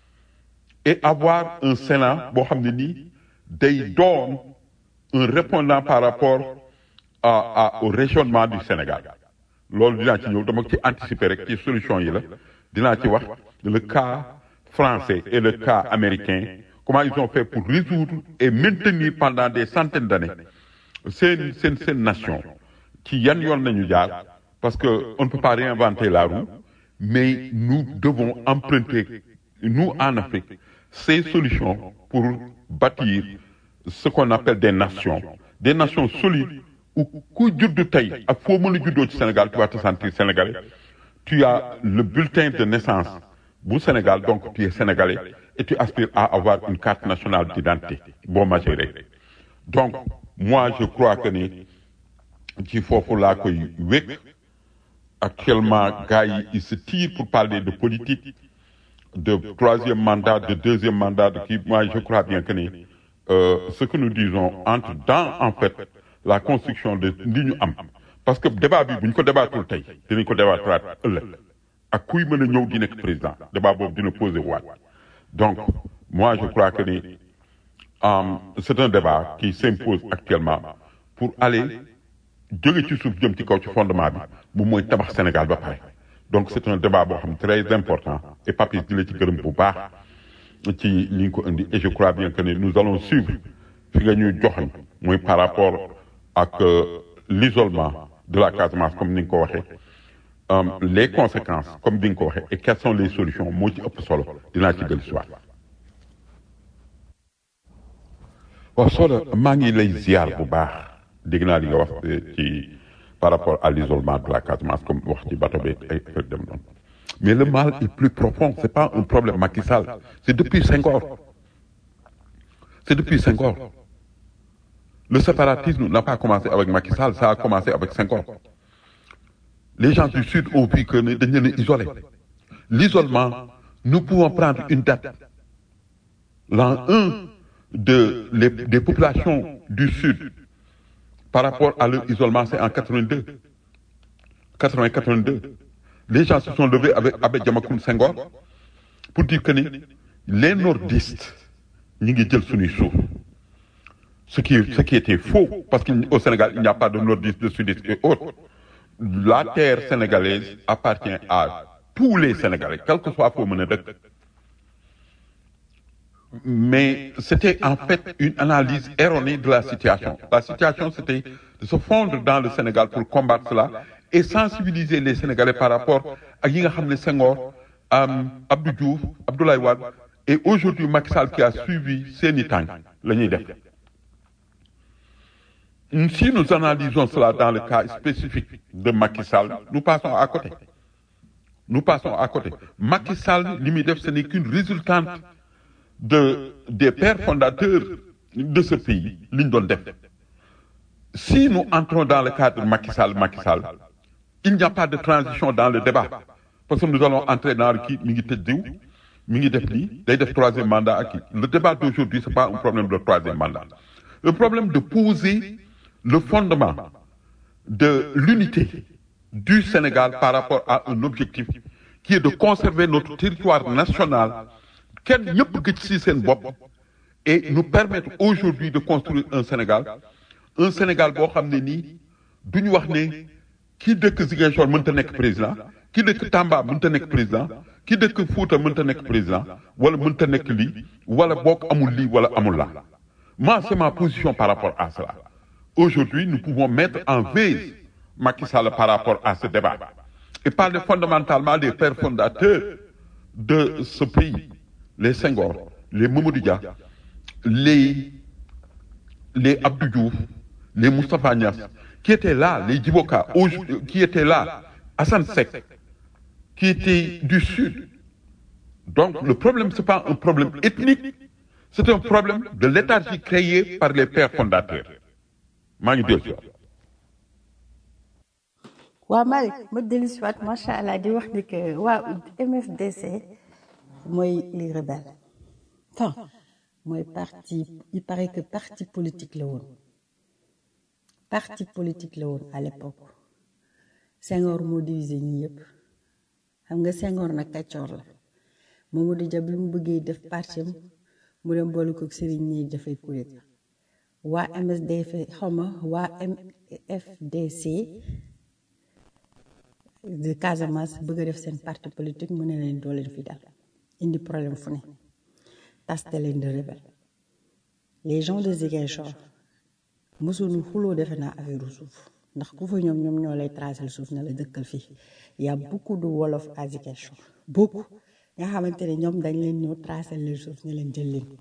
et avoir un Sénat boo xam ne nii day doon un répondant par rapport à, à au régionnement du Sénégal loolu dinaa ci ñëw dama ci anticiper rek ci solution yi la dinaa ci wax le cas français et le cas américain comment ils ont fait pour résoudre et maintenir pendant des centaines d'années seen seen seen nation ci yan yoon nañu jaar parce que on ne peut pas réinventer la roue mais nous devons emprunter nous en Afrique ces solutions pour bâtir ce qu'on appelle des nations des nations solides où ku juddu tey ak foo mën a juddoo ci Sénégal tu vas te sentir sénégalais tu as le bulletin de naissance bu Sénégal donc tu es sénégalais et tu aspires à avoir une carte nationale d'identité boo majoré donc moi je crois que ni ci foofu laa koy wékk actuellement gars yi ils se tirent pour parler de politique de troisième mandat de deuxième mandat de kii moi je crois bien que ni euh, ce que nous disons entre dans en fait la construction de li ñu am parce que débat bi bu ñu ko débattul tey dinañ ko débattraat ëllëg ak kuy mën a ñëw di nekk président débat boobu dina poser waat donc moi je crois que ni um, c'est un débat qui s'impose actuellement pour aller jóge ci suuf jëm ci kaw ci fondement bi bu mooy tabax Sénégal ba pare donc c'est un débat boo xam très important et Papis di la ci gërëm bu baax ci li nga ko indi et je crois bien que ne nous allons suivre fi nga ñuy joxañ muy par rapport ak euh, l'isolement de la Casamance comme ni nga ko waxee um, les conséquences comme ni nga ko waxee et quelles sont les solutions moo ci ëpp solo dinaa ci dellu si waat waaw Soda maa ngi lay ziar bu baax dégg naa li nga wax ci par rapport à l'isolement de la Casamance comme wax ci bateau bi ay affaire dem noonu mais le mal est plus profond c'est pas un problème Macky Sall c'est depuis Senghor c'est depuis Senghor le séparatisme n'a pas commencé avec Macky Sall ça a commencé avec Senghor les gens du sud ont vu que ne dañ leen a isolé l'isolement nous pouvons prendre une date l'an 1 de les, des populations du sud par rapport à leur isolement c'est en 82 80 82 les gens se sont levés avec Abbé Diamacoune Senghor pour dire que ni les nordistes ñi ngi jël suñuy suuf ce qui ce qui était faux parce qu'au Sénégal il n'y a pas de nordistes de sudistes et autres la terre sénégalaise appartient à tous les Sénégalais quel que soit foo mën a dëkk mais c'était en fait une analyse erronée de la situation la situation c'était de se fondre dans le Sénégal pour combattre cela et sensibiliser les Sénégalais par rapport ak yi nga xam ne Senghor Abdou Diouf Abdoulaye Wade et aujourd'hui Macky Sall qui a suivi seeni tànk la ñuy def si nous analysons cela dans le cas spécifique de Macky Sall nous passons à côté nous passons à côté Macky Sall li muy def ce n'est qu'une résultante de des pères fondateurs de ce pays li ñu doon def si nous entrons dans le cadre de Macky Sall Macky Sall il n'y a pas de transition dans le débat parce que nous allons entrer dans le kii mi ngi tëj diw mi ngi def lii day def troisième mandat ak kii le débat d'aujourd'hui c'est pas un problème de troisième mandat le problème de poser le fondement de l'unité du Sénégal par rapport à un objectif qui est de conserver notre territoire national kenn ñëpp gëj ci seen bopp et nous permettre aujourd'hui de construire un Sénégal un Sénégal boo xam ne nii du ñu wax ne kii dëkk Ziguinchor mënta nekk président ki dëkk Tamba mënta nekk président ki dëkk Fouta mënta nekk président wala mënta nekk lii wala boog amul lii wala amul la moi c'est ma position par rapport à cela aujourd'hui nous pouvons mettre en veille Macky Sall par rapport à ce débat et parler fondamentalement des pères fondateurs de ce pays les Senghor les Mamadou Dia les les Abdou Diouf les Moustapha Niass qui étaient là les Djiboka qui étaient là Hassan Seck qui étaient du sud donc le problème c'est pas un problème ethnique c'est un problème de léthargie créée par les pères fondateurs maa ngi dégg waa Malick ma dellu si waat macha allah di wax ni que waa MFDC mooy les rebelles enfin mooy parti il paraît que parti politique la woon parti politique la woon à l'époque Senghor moo divisé ñi yëpp xam nga Senghor nag kàccoor la Mamadou Dia bi mu bëggee def parti am mu dem boole ko sëriñ ñi dafay kuréet waa MSDF xawma waa MFDC de Casamance bëgg a def seen parti politique mu ne leen doo leen fi dal indi problème fu ne taste leen de rebelle les gens de Ziguinchor mosuñu xuloo defe naa affaire suuf ndax ku fa ñoom ñoom ñoo lay tracer suuf na la dëkkal fii y a beaucoup de wolof à Ziguinchor beaucoup nga xamante ne ñoom dañ leen ñëw tracer leen suuf ne leen jël leen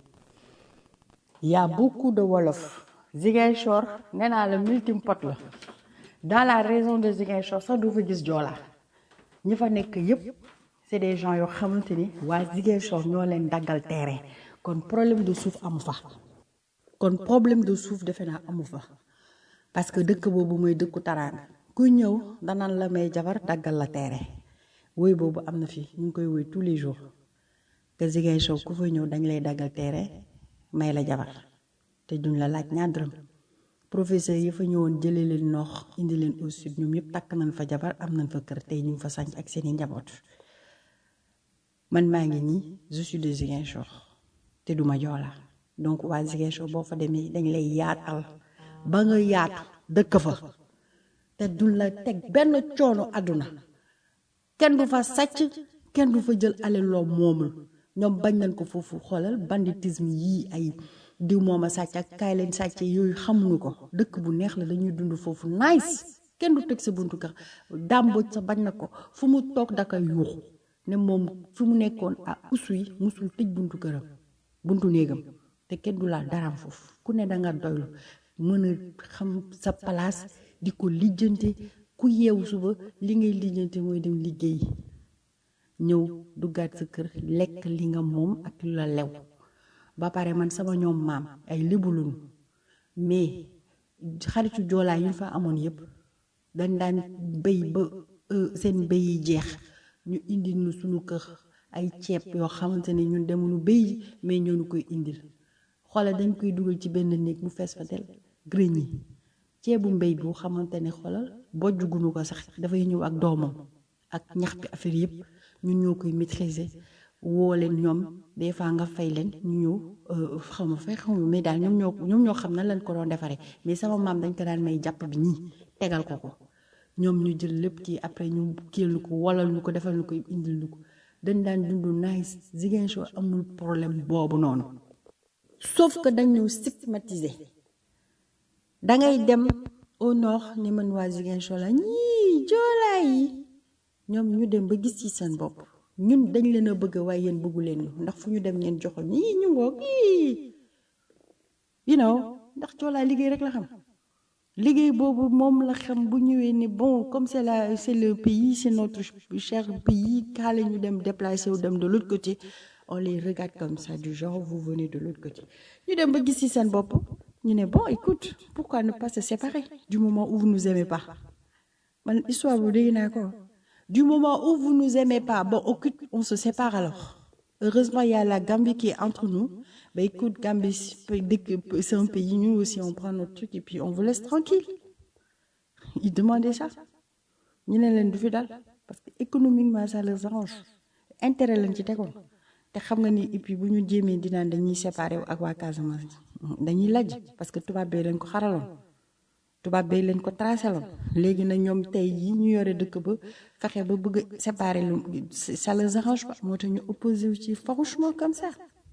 y a beaucoup de wolof Ziguinchor nee naa la melting pot la dans la région de Ziguinchor sax doo fa gis joola ñi fa nekk yépp c'est des gens yoo xamante ni waa Ziguinchor ñoo leen daggal terrain kon problème de suuf amu fa kon problème de suuf defe naa amu fa parce que dëkk boobu mooy dëkku taraanga ku ñëw danaan la may jabar daggal la terrain woy boobu am na fi ñu ngi koy woy tous les jours que Ziguinchor ku fa ñëw dañ lay daggal terrain may la jabar te duñ la laaj ñaar dërëm professeur yi fa ñëwoon jëlee leen noox indi leen au sud ñoom yëpp takk nañ fa jabar am nañ fa kër tey ñu ngi fa sañ ak seeni njaboot man maa ngi nii je suis de Ziguinchor te duma joola donc waa Ziguinchor boo fa demee dañ lay yaatal ba nga yaatu dëkk fa te duñ la teg benn coono àdduna kenn du fa sàcc kenn du fa jël alal loo moomul ñoom bañ nañ ko foofu xoolal banditisme yii ay diw moom a sàcc ak kaay leen sàcc yooyu xamuñu ko dëkk bu neex la dañuy dund foofu nice kenn du teg sa buntu kër dàmbooj sa bañ na ko fu mu toog daka yuuxu ne moom fu mu nekkoon ah usu yi musul tëj buntu këram buntu néegam te kenn du laal daraam foofu ku ne danga doylu mën a xam sa place di ko lijjante ku yeewu suba li ngay lijjante mooy dem liggéey ñëw duggaat sa kër lekk li nga moom ak lu la lew ba pare man sama ñoom maam ay lébu lañu mais xaritu joolaa yu ñu fa amoon yépp dañ daan béy ba seen béy yi jeex ñu indil nu suñu kër ay ceeb yoo xamante ne ñun demuñu béy mais ñoo ñu koy indil xoolal dañ koy dugal ci benn néeg mu fees fa del grenier ceebu mbéy bu xamante ne xoolal bojj gunu ko sax dafay ñëw ak doomam ak ñax bi affaire yépp ñun ñoo koy maîtriser woo leen ñoom des fois nga fay leen ñu ñëw xaw ma fay xaw ma mais daal ñoom ñoo ñoom ñoo xam nan lañ ko doon defaree mais sama maam dañ ko daan may jàpp bi ñii tegal ko ko ñoom ñu jël lépp ci après ñu kiil ñu ko walal ñu ko defal ñu ko indil ñu ko dañ daan dund nice Ziguinchor amul problème boobu noonu sauf que dañ ñëw stigmatiser dangay dem au nord ni man waa Ziguinchor la ñii joolaa yi ñoom ñu dem ba gis ci seen bopp ñun dañ leen a bëgg waaye yéen bëggu leen ñu ndax fu ñu dem ngeen joxo ñii ñu ngoog ii you know ndax joolaa liggéey rek la xam liggéey boobu moom la xam bu ñëwee ni bon comme c'est la c'est le pays c'est notre cher pays kaale ñu dem déplacer wu dem de l'autre côté on les regarde comme ça du genre vous venez de l'autre côté ñu dem ba gis ci seen bopp ñu ne bon écoute pourquoi ne pas se séparer du moment où vous nous aimez pas man histoire bu dégg naa ko du moment où vous nous aimez pas bon écoute on se sépare alors heureusement il y a la Gambie qui est entre nous bah écoute Gambie c'est un pays nous aussi on prend notre truc et puis on vous laisse tranquille ils demandaient ça ñu ne leen du fi dal parce que économiquement ça les arrange intérêt lañ ci tegoon te xam nga ni et puis bu ñu jéemee dinaan dañuy séparer ak waa Casamance dañuy lajj parce que tubaab bee leen ko xaraloon tubaab bay leen ko tracé loon léegi nag ñoom tey yi ñu yore dëkk ba fexe ba bëgg a séparer lu ça les arrange pas moo tax ñu opposé wu ci farouchement comme ça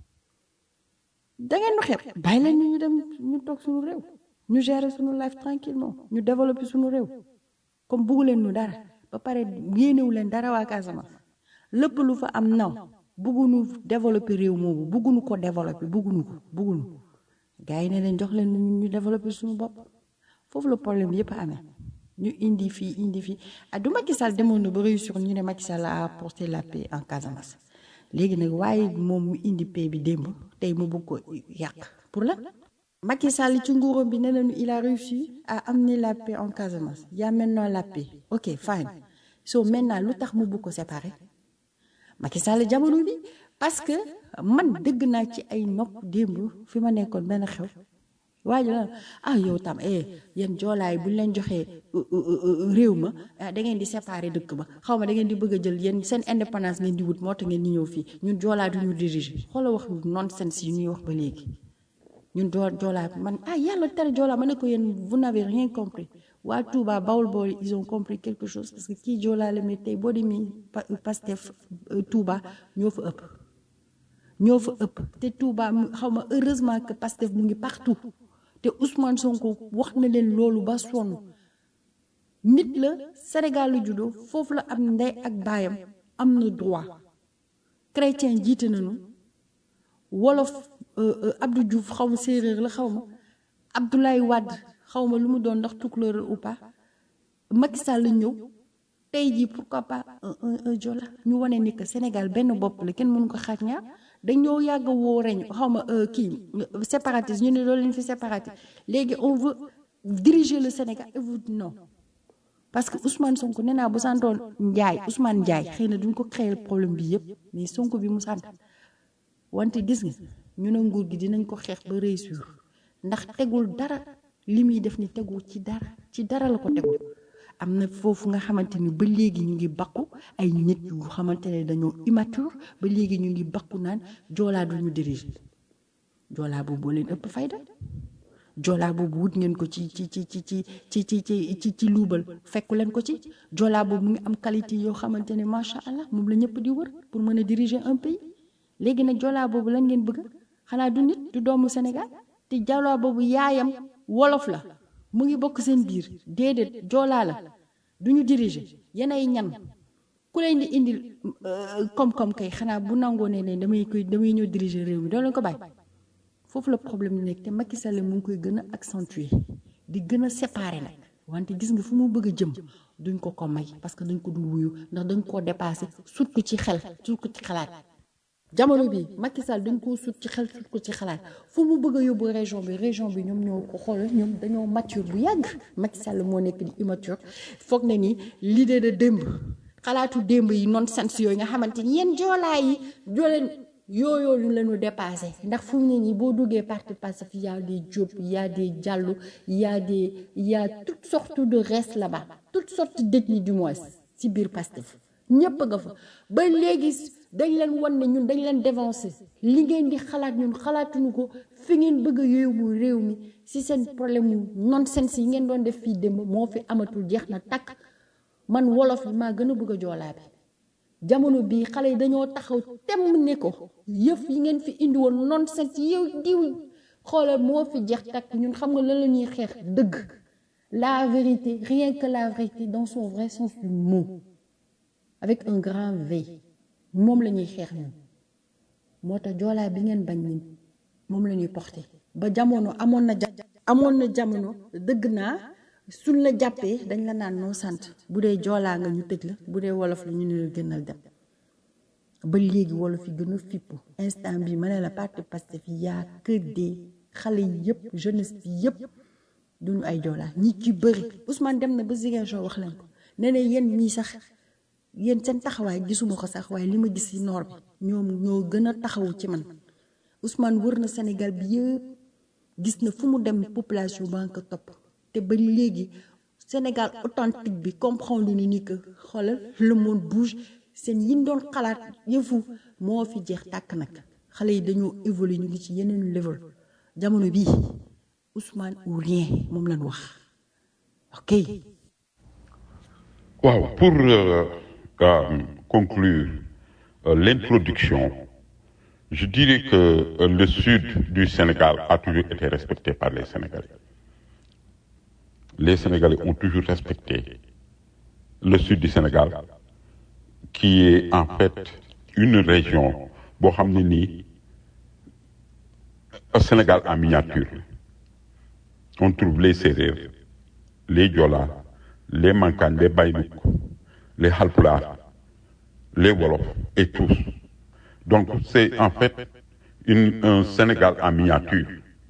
da ngeen nu xeeb bàyyi leen ñu ñu dem ñu toog suñu réew ñu gérer suñu life tranquillement ñu développer suñu réew comme buggu leen ñu dara ba pare yéenewu leen dara waa Casamance lépp lu fa am naw buggunu développer réew moomu buggunu ko développer buggunu ko buggunu gars yi ne leen jox leen ñu ñu développer suñu bopp foofu la problème yëpp amee ñu indi fii indi fii ah du Macky Sall demoon na ba réussir ñu ne Macky Sall a apporté la paix en Casamance léegi nag waaye moom mu indi paix bi démb tey mu bëgg ko yàq pour la Macky Sall ci nguuram bi nee nañu il a réussi à amener la paix en Casamance y a maintenant la paix ok fine so maintenant lu tax mu bëgg ko séparer Macky Sall jamono bi parce que man dëgg naa ci ay nopp démb fi ma nekkoon benn xew waaye la ah yow tam eh yéen joolaay bu ñu leen joxee réew ma da ngeen di séparer dëkk ba xaw ma da ngeen di bëgg a jël yéen seen indépendance ngeen di wut moo tax ngeen di ñëw fii ñun joolaa du ñu diriger xoola wax nonsense yi ñuy wax ba léegi ñun joo joolaa man ah yàlla tere joolaa ma ne ko yéen vous n'avez rien compris waa Touba Bawol Bawol ils ont compris quelque chose parce que kii joolaa la mais tey boo demee Pastef Touba ñoo fa ëpp ñoo fa ëpp te Touba xaw ma heureusement que Pastef mu ngi partout te Ousmane Sonko wax na leen loolu ba sonn nit la Sénégal la juddoo foofu la am ndey ak baayam am na droit chrétien jiite nañu wolof Abdou Diouf xaw ma séeréer la xaw ma Abdoulaye Wade xaw ma lu mu doon ndax tukulóor ou pas Macky Sall la ñëw tey jii pourquoi pas un un Joola ñu wane ni que Sénégal benn bopp la kenn mënu ko xaaj ñaar dañoo yàgg woo reñ xaw ma kii séparatiste ñu ne loolu leen fi séparatiste léegi on veut diriger le Sénégal et vous non parce que Ousmane Sonko nee naa bu santoon Ndiaye Ousmane Ndiaye xëy na duñ ko créer problème bi yëpp mais Sonko bi mu sant wante gis nga ñu ne nguur gi dinañ ko xeex ba réussir ndax tegul dara li muy def ni tegul ci dara ci dara la ko tegul am na foofu nga xamante ni ba léegi ñu ngi bakku ay nit yu xamante ne dañoo immature ba léegi ñu ngi bakku naan joolaa du ñu diriger joolaa boobu boo leen ëpp fayda joolaa boobu wut ngeen ko ci ci ci ci ci ci ci ci ci ci luubal fekku leen ko ci joolaa boobu mu ngi am qualité yoo xamante ne macha allah moom la ñëpp di wër pour mën a diriger un pays léegi nag joolaa boobu lan ngeen bëgg xanaa du nit du doomu Sénégal te joolaa boobu yaayam wolof la mu ngi bokk seen biir déedéet joolaa la du ñu diriger yenay ñan ku leen di indil koom-koom kay xanaa bu nangoo ne ne damay koy damay ñëw diriger réew mi doo leen ko bàyyi foofu la problème bi nekk te Macky Sall mu ngi koy gën a accentuer di gën a séparer nag wante gis nga fu mu bëgg a jëm duñ ko ko may parce que dañ ko dul wuyu ndax dañ koo dépassé surtout ci xel surtout ci xalaat jamono bi Macky Sall dañ koo sut ci xel sut ko ci xalaat fu mu bëgg a yóbbu région bi région bi ñoom ñoo ko xool ñoom dañoo mature bu yàgg Macky Sall moo nekk di immature foog na ni l'idée de démb xalaatu démb yi nonsense yooyu nga xamante ni yéen joolaa yi jooleen yooyu ñu lañu dépassé ndax fu mu ne nii boo duggee parti Pastef y a des Diop y a des Diallo y a des y a toutes sortes de restes là-bas toutes sortes d'ethnies du moins ci biir Pastef ñépp nga fa ba léegi dañ leen wan ne ñun dañ leen dévancé li ngeen di xalaat ñun xalaatuñu ko fi ngeen bëgg a yóbbu réew mi si seen problème mu nonsense yi ngeen doon def fii démb moo fi amatul jeex na takk man wolof bi maa gën a bëgg a joolaa bi jamono bii xale yi dañoo taxaw temm ne ko yëf yi ngeen fi indi woon nonsense yow diw xoolal moo fi jeex takk ñun xam nga lan la ñuy xeex dëgg la vérité rien que la vérité dans son vrai sens du mot avec un grand V moom la ñuy xeex ñun moo tax joolaa bi ngeen bañ ñun moom la ñuy porté ba jamono amoon na ja amoon na jamono dëgg naa suñ la jàppee dañ la naan noo sant bu dee joolaa nga ñu tëj la bu dee wolof la ñu ne la gënal dem ba léegi wolof yi gën a fippu instant bi ma ne la parti Pastef yi yaa que des xale yi yëpp jeunesse bi yëpp duñu ay joolaa ñi ci bëri Ousmane dem na ba Ziguinchor wax leen ko ne ne yéen ñii sax yéen seen taxawaay gisuma ko sax waaye li ma gis ci noor bi ñoom ñoo gën a taxawu ci man Ousmane wër na Sénégal bi yëpp gis na fu mu dem population ba nga ko topp te ba léegi Sénégal authentique bi comprendre ni ni que xoolal le monde bouge seen yin doon xalaat yëfu moo fi jeex tàkk nag xale yi dañoo évoluer ñu ngi ci yeneen level jamono bii Ousmane ou rien moom lañ wax ok Wow, pour euh, euh, conclure euh, l'introduction, je dirais que euh, le sud du Sénégal a toujours été respecté par les Sénégalais. Les Sénégalais ont toujours respecté le sud du Sénégal, qui est en fait une région, boo xam ne nii, un Sénégal en miniature. On trouve les Sérères, les Diola, les Mankagne, les Baïnouk, les Halpulaar, les Wolof et tous. Donc c'est en fait une- un Sénégal en miniature.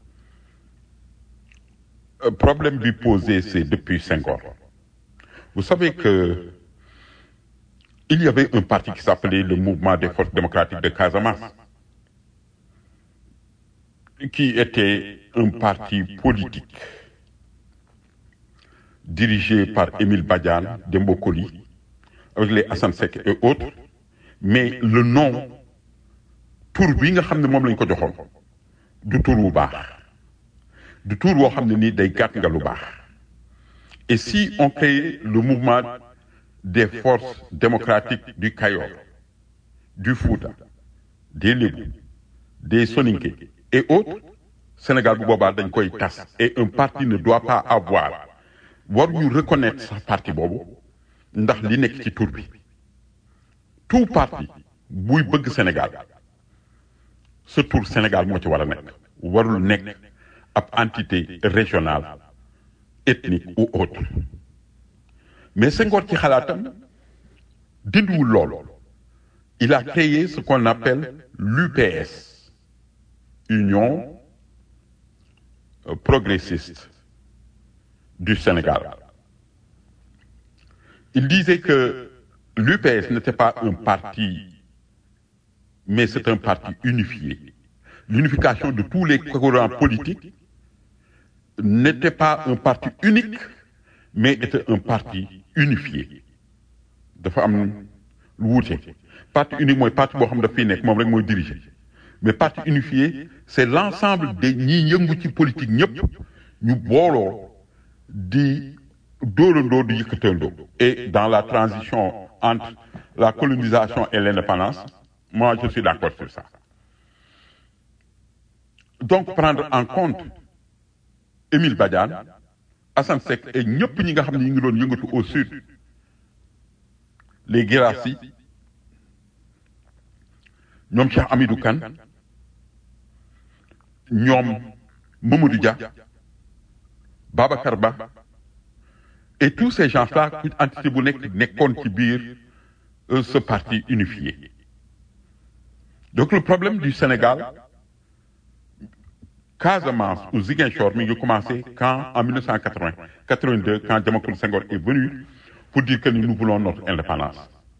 Le problème lui posé, c'est depuis Senghor. Vous savez que il y avait un parti qui s'appelait le Mouvement des forces démocratiques de Casamance, qui était un parti politique dirigé par Émile Badiane, Dembo Koli, avec les Hassan Sek et autres, mais le nom, tur bi nga xam ne moom lañ ko joxoon du tur wu baax du tur woo xam ne nii day gàtt nga lu baax et si on crée le mouvement des forces démocratiques du Kayor du Fouta des Lébou des Soninké et autres Sénégal bu boobaa dañ koy tas et un parti ne doit pas avoir waruñu reconnaître sa parti boobu ndax li nekk ci tur bi tout parti buy bëgg Sénégal sa tur Sénégal moo ci war a nekk warul nekk ab entité régionale ethnique ou autre mais Senghor ci xalaatam dindiwul lool il a créé ce qu'on appelle l'UPS Union euh, progressiste du Sénégal. Il disait que l'UPS n'était pas un parti, mais c'est un parti unifié. L'unification de tous les courants politiques n'était pas un parti unique, mais était un parti unifié. dafa am lu wuute parti unique mooy parti boo xam daf fiy nekk moom rek mooy diriger mais parti unifié c'est l'ensemble des ñi yëngu ci politique ñëpp ñu booloo di dóorandoo di yëkkatandoo et dans la transition entre la colonisation et l'indépendance moi je suis d'accord sur ça donc prendre en compte Émile Badiane Assane Seck et ñëpp ñi nga xam ne ñu ngi doon yëngatu au sud les Guirassy ñoom Cheikh Amidou Kane ñoom Mamadou Dia Babacar Ba et tous ces gens-là ku entité bu nekk nekkoon ci biir euh, ce parti unifié donc le problème du Sénégal Casamance ou Ziguinchor mi ngi commencé quand en 1980 82 quand Diamacoune Senghor est venu pour dire que nous voulons notre indépendance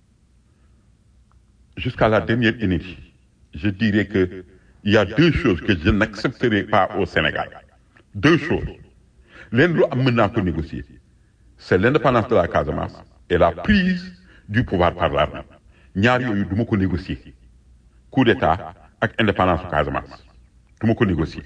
jusqu'à la dernière énergie je dirais que il y a deux choses que je n'accepterai pas au Sénégal deux choses leen lu am mën naa ko négocier c'est l'indépendance de la Casamance et la prise du pouvoir par l'armée ñaar yooyu du ma ko négocier coup d'état ak indépendance du Casamance du ma ko négocier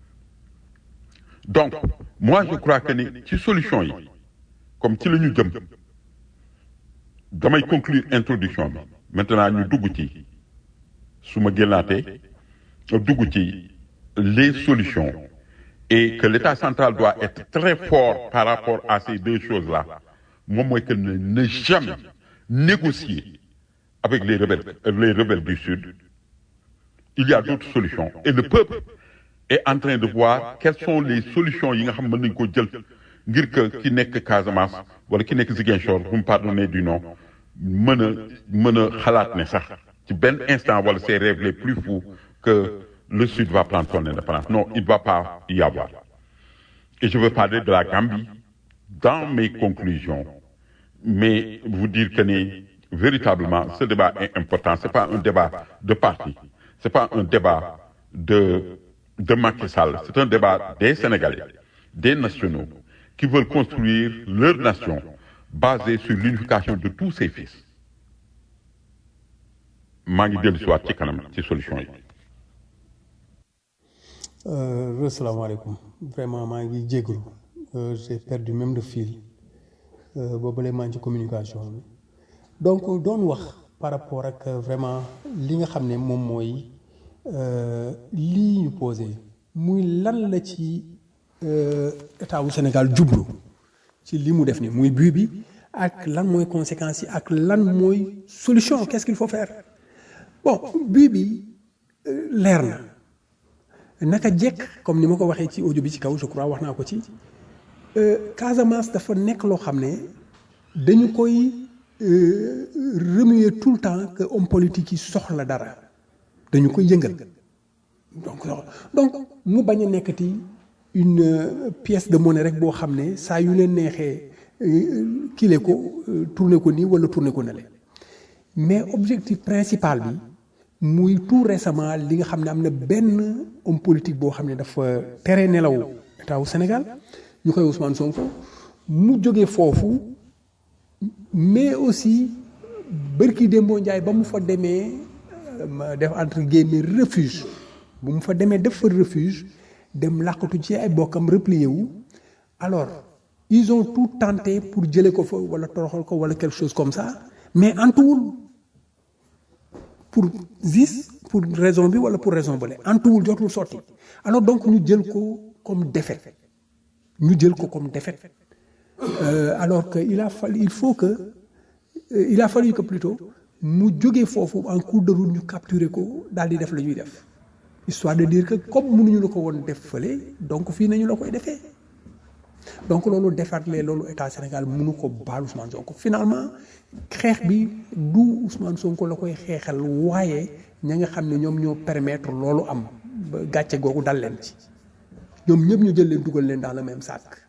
donc moi je crois que ni ci solution yi comme ci la ñu jëm damay conclure introduction bi maintenant ñu dugg ci su ma génnaatee dugg ci les solutions et que l'État central doit être très fort par rapport à ces deux choses-là moom mooy que ne ne jamais négocier avec les rebelles les rebelles du Sud il y a d'autres solutions et le peuple est en train de voir quelles sont les solutions yi nga xam mën nañu ko jël ngir que ki nekk Casamance wala ki nekk Ziguinchor vous me pardonnez du nom mën a mën a xalaat ne sax ci benn instant wala ses rêves les plus fous que le Sud va prendre son indépendance non il ne va pas y avoir et je veux parler de la Gambie dans mes conclusions mais vous dire que ni véritablement ce débat est important c'est pas un débat de parti c'est pas un débat de de Macky Sall c'est un débat des Sénégalais des nationaux qui veulent construire leur nation basée sur l'unification de tous ses fils maa ngi dellu si waat ci kanam ci solution yi asalaamaaleykum vraiment maa ngi jégalu euh, j'ai perdu même le fil boobu lay maa ci communication bi donc doon wax par rapport ak vraiment li nga xam ne moom mooy lii ñu posé muy lan la ci état wu Sénégal jublu ci li mu def ni muy but bi ak lan mooy conséquences yi ak lan mooy solution qu'est-ce qu'il faut faire bon but bi leer na naka jekk comme ni ma ko waxee ci audio bi ci kaw je crois wax naa ko ci Casamance dafa nekk loo xam ne dañu koy remuer tout le temps que homme politique yi soxla dara dañu koy yëngal donc donc mu bañ a nekkati une pièce de monnaie rek boo xam ne saa yu leen neexee kile ko tourner ko nii wala tourner ko nale mais objectif principal bi muy tout récemment li nga xam ne am na benn homme politique boo xam ne dafa tere nelaw état wu Sénégal ñu koy Ousmane Sonko mu jógee foofu mais aussi bërki Dembo Ndiaye ba mu fa demee def entre guillemets refuge bu mu fa demee def fa refuge dem làqatu ci ay bokkam replié wu alors ils ont tout tenté pour jëlee ko fa wala toroxal ko wala quelque chose comme ça mais antuwul pour gis pour raison bi wala pour raison bële antuwul jotul sotti alors donc ñu jël ko comme défaite ñu jël ko comme défaite euh, alors que il a fallu il faut que euh, il a fallu que plutôt mu jógee foofu en cours de route ñu capturer ko daal di def la ñuy def histoire de dire que comme mënuñu la ko woon def fële donc fii nañu la koy defee donc loolu defaatlee loolu état Sénégal mënu ko baal Ousmane Sonko finalement xeex bi du Ousmane Sonko la koy xeexal waaye ña nga xam ne ñoom ñoo permettre loolu am ba gàcce googu dal leen ci ñoom ñëpp ñu jël leen dugal leen dans le même sac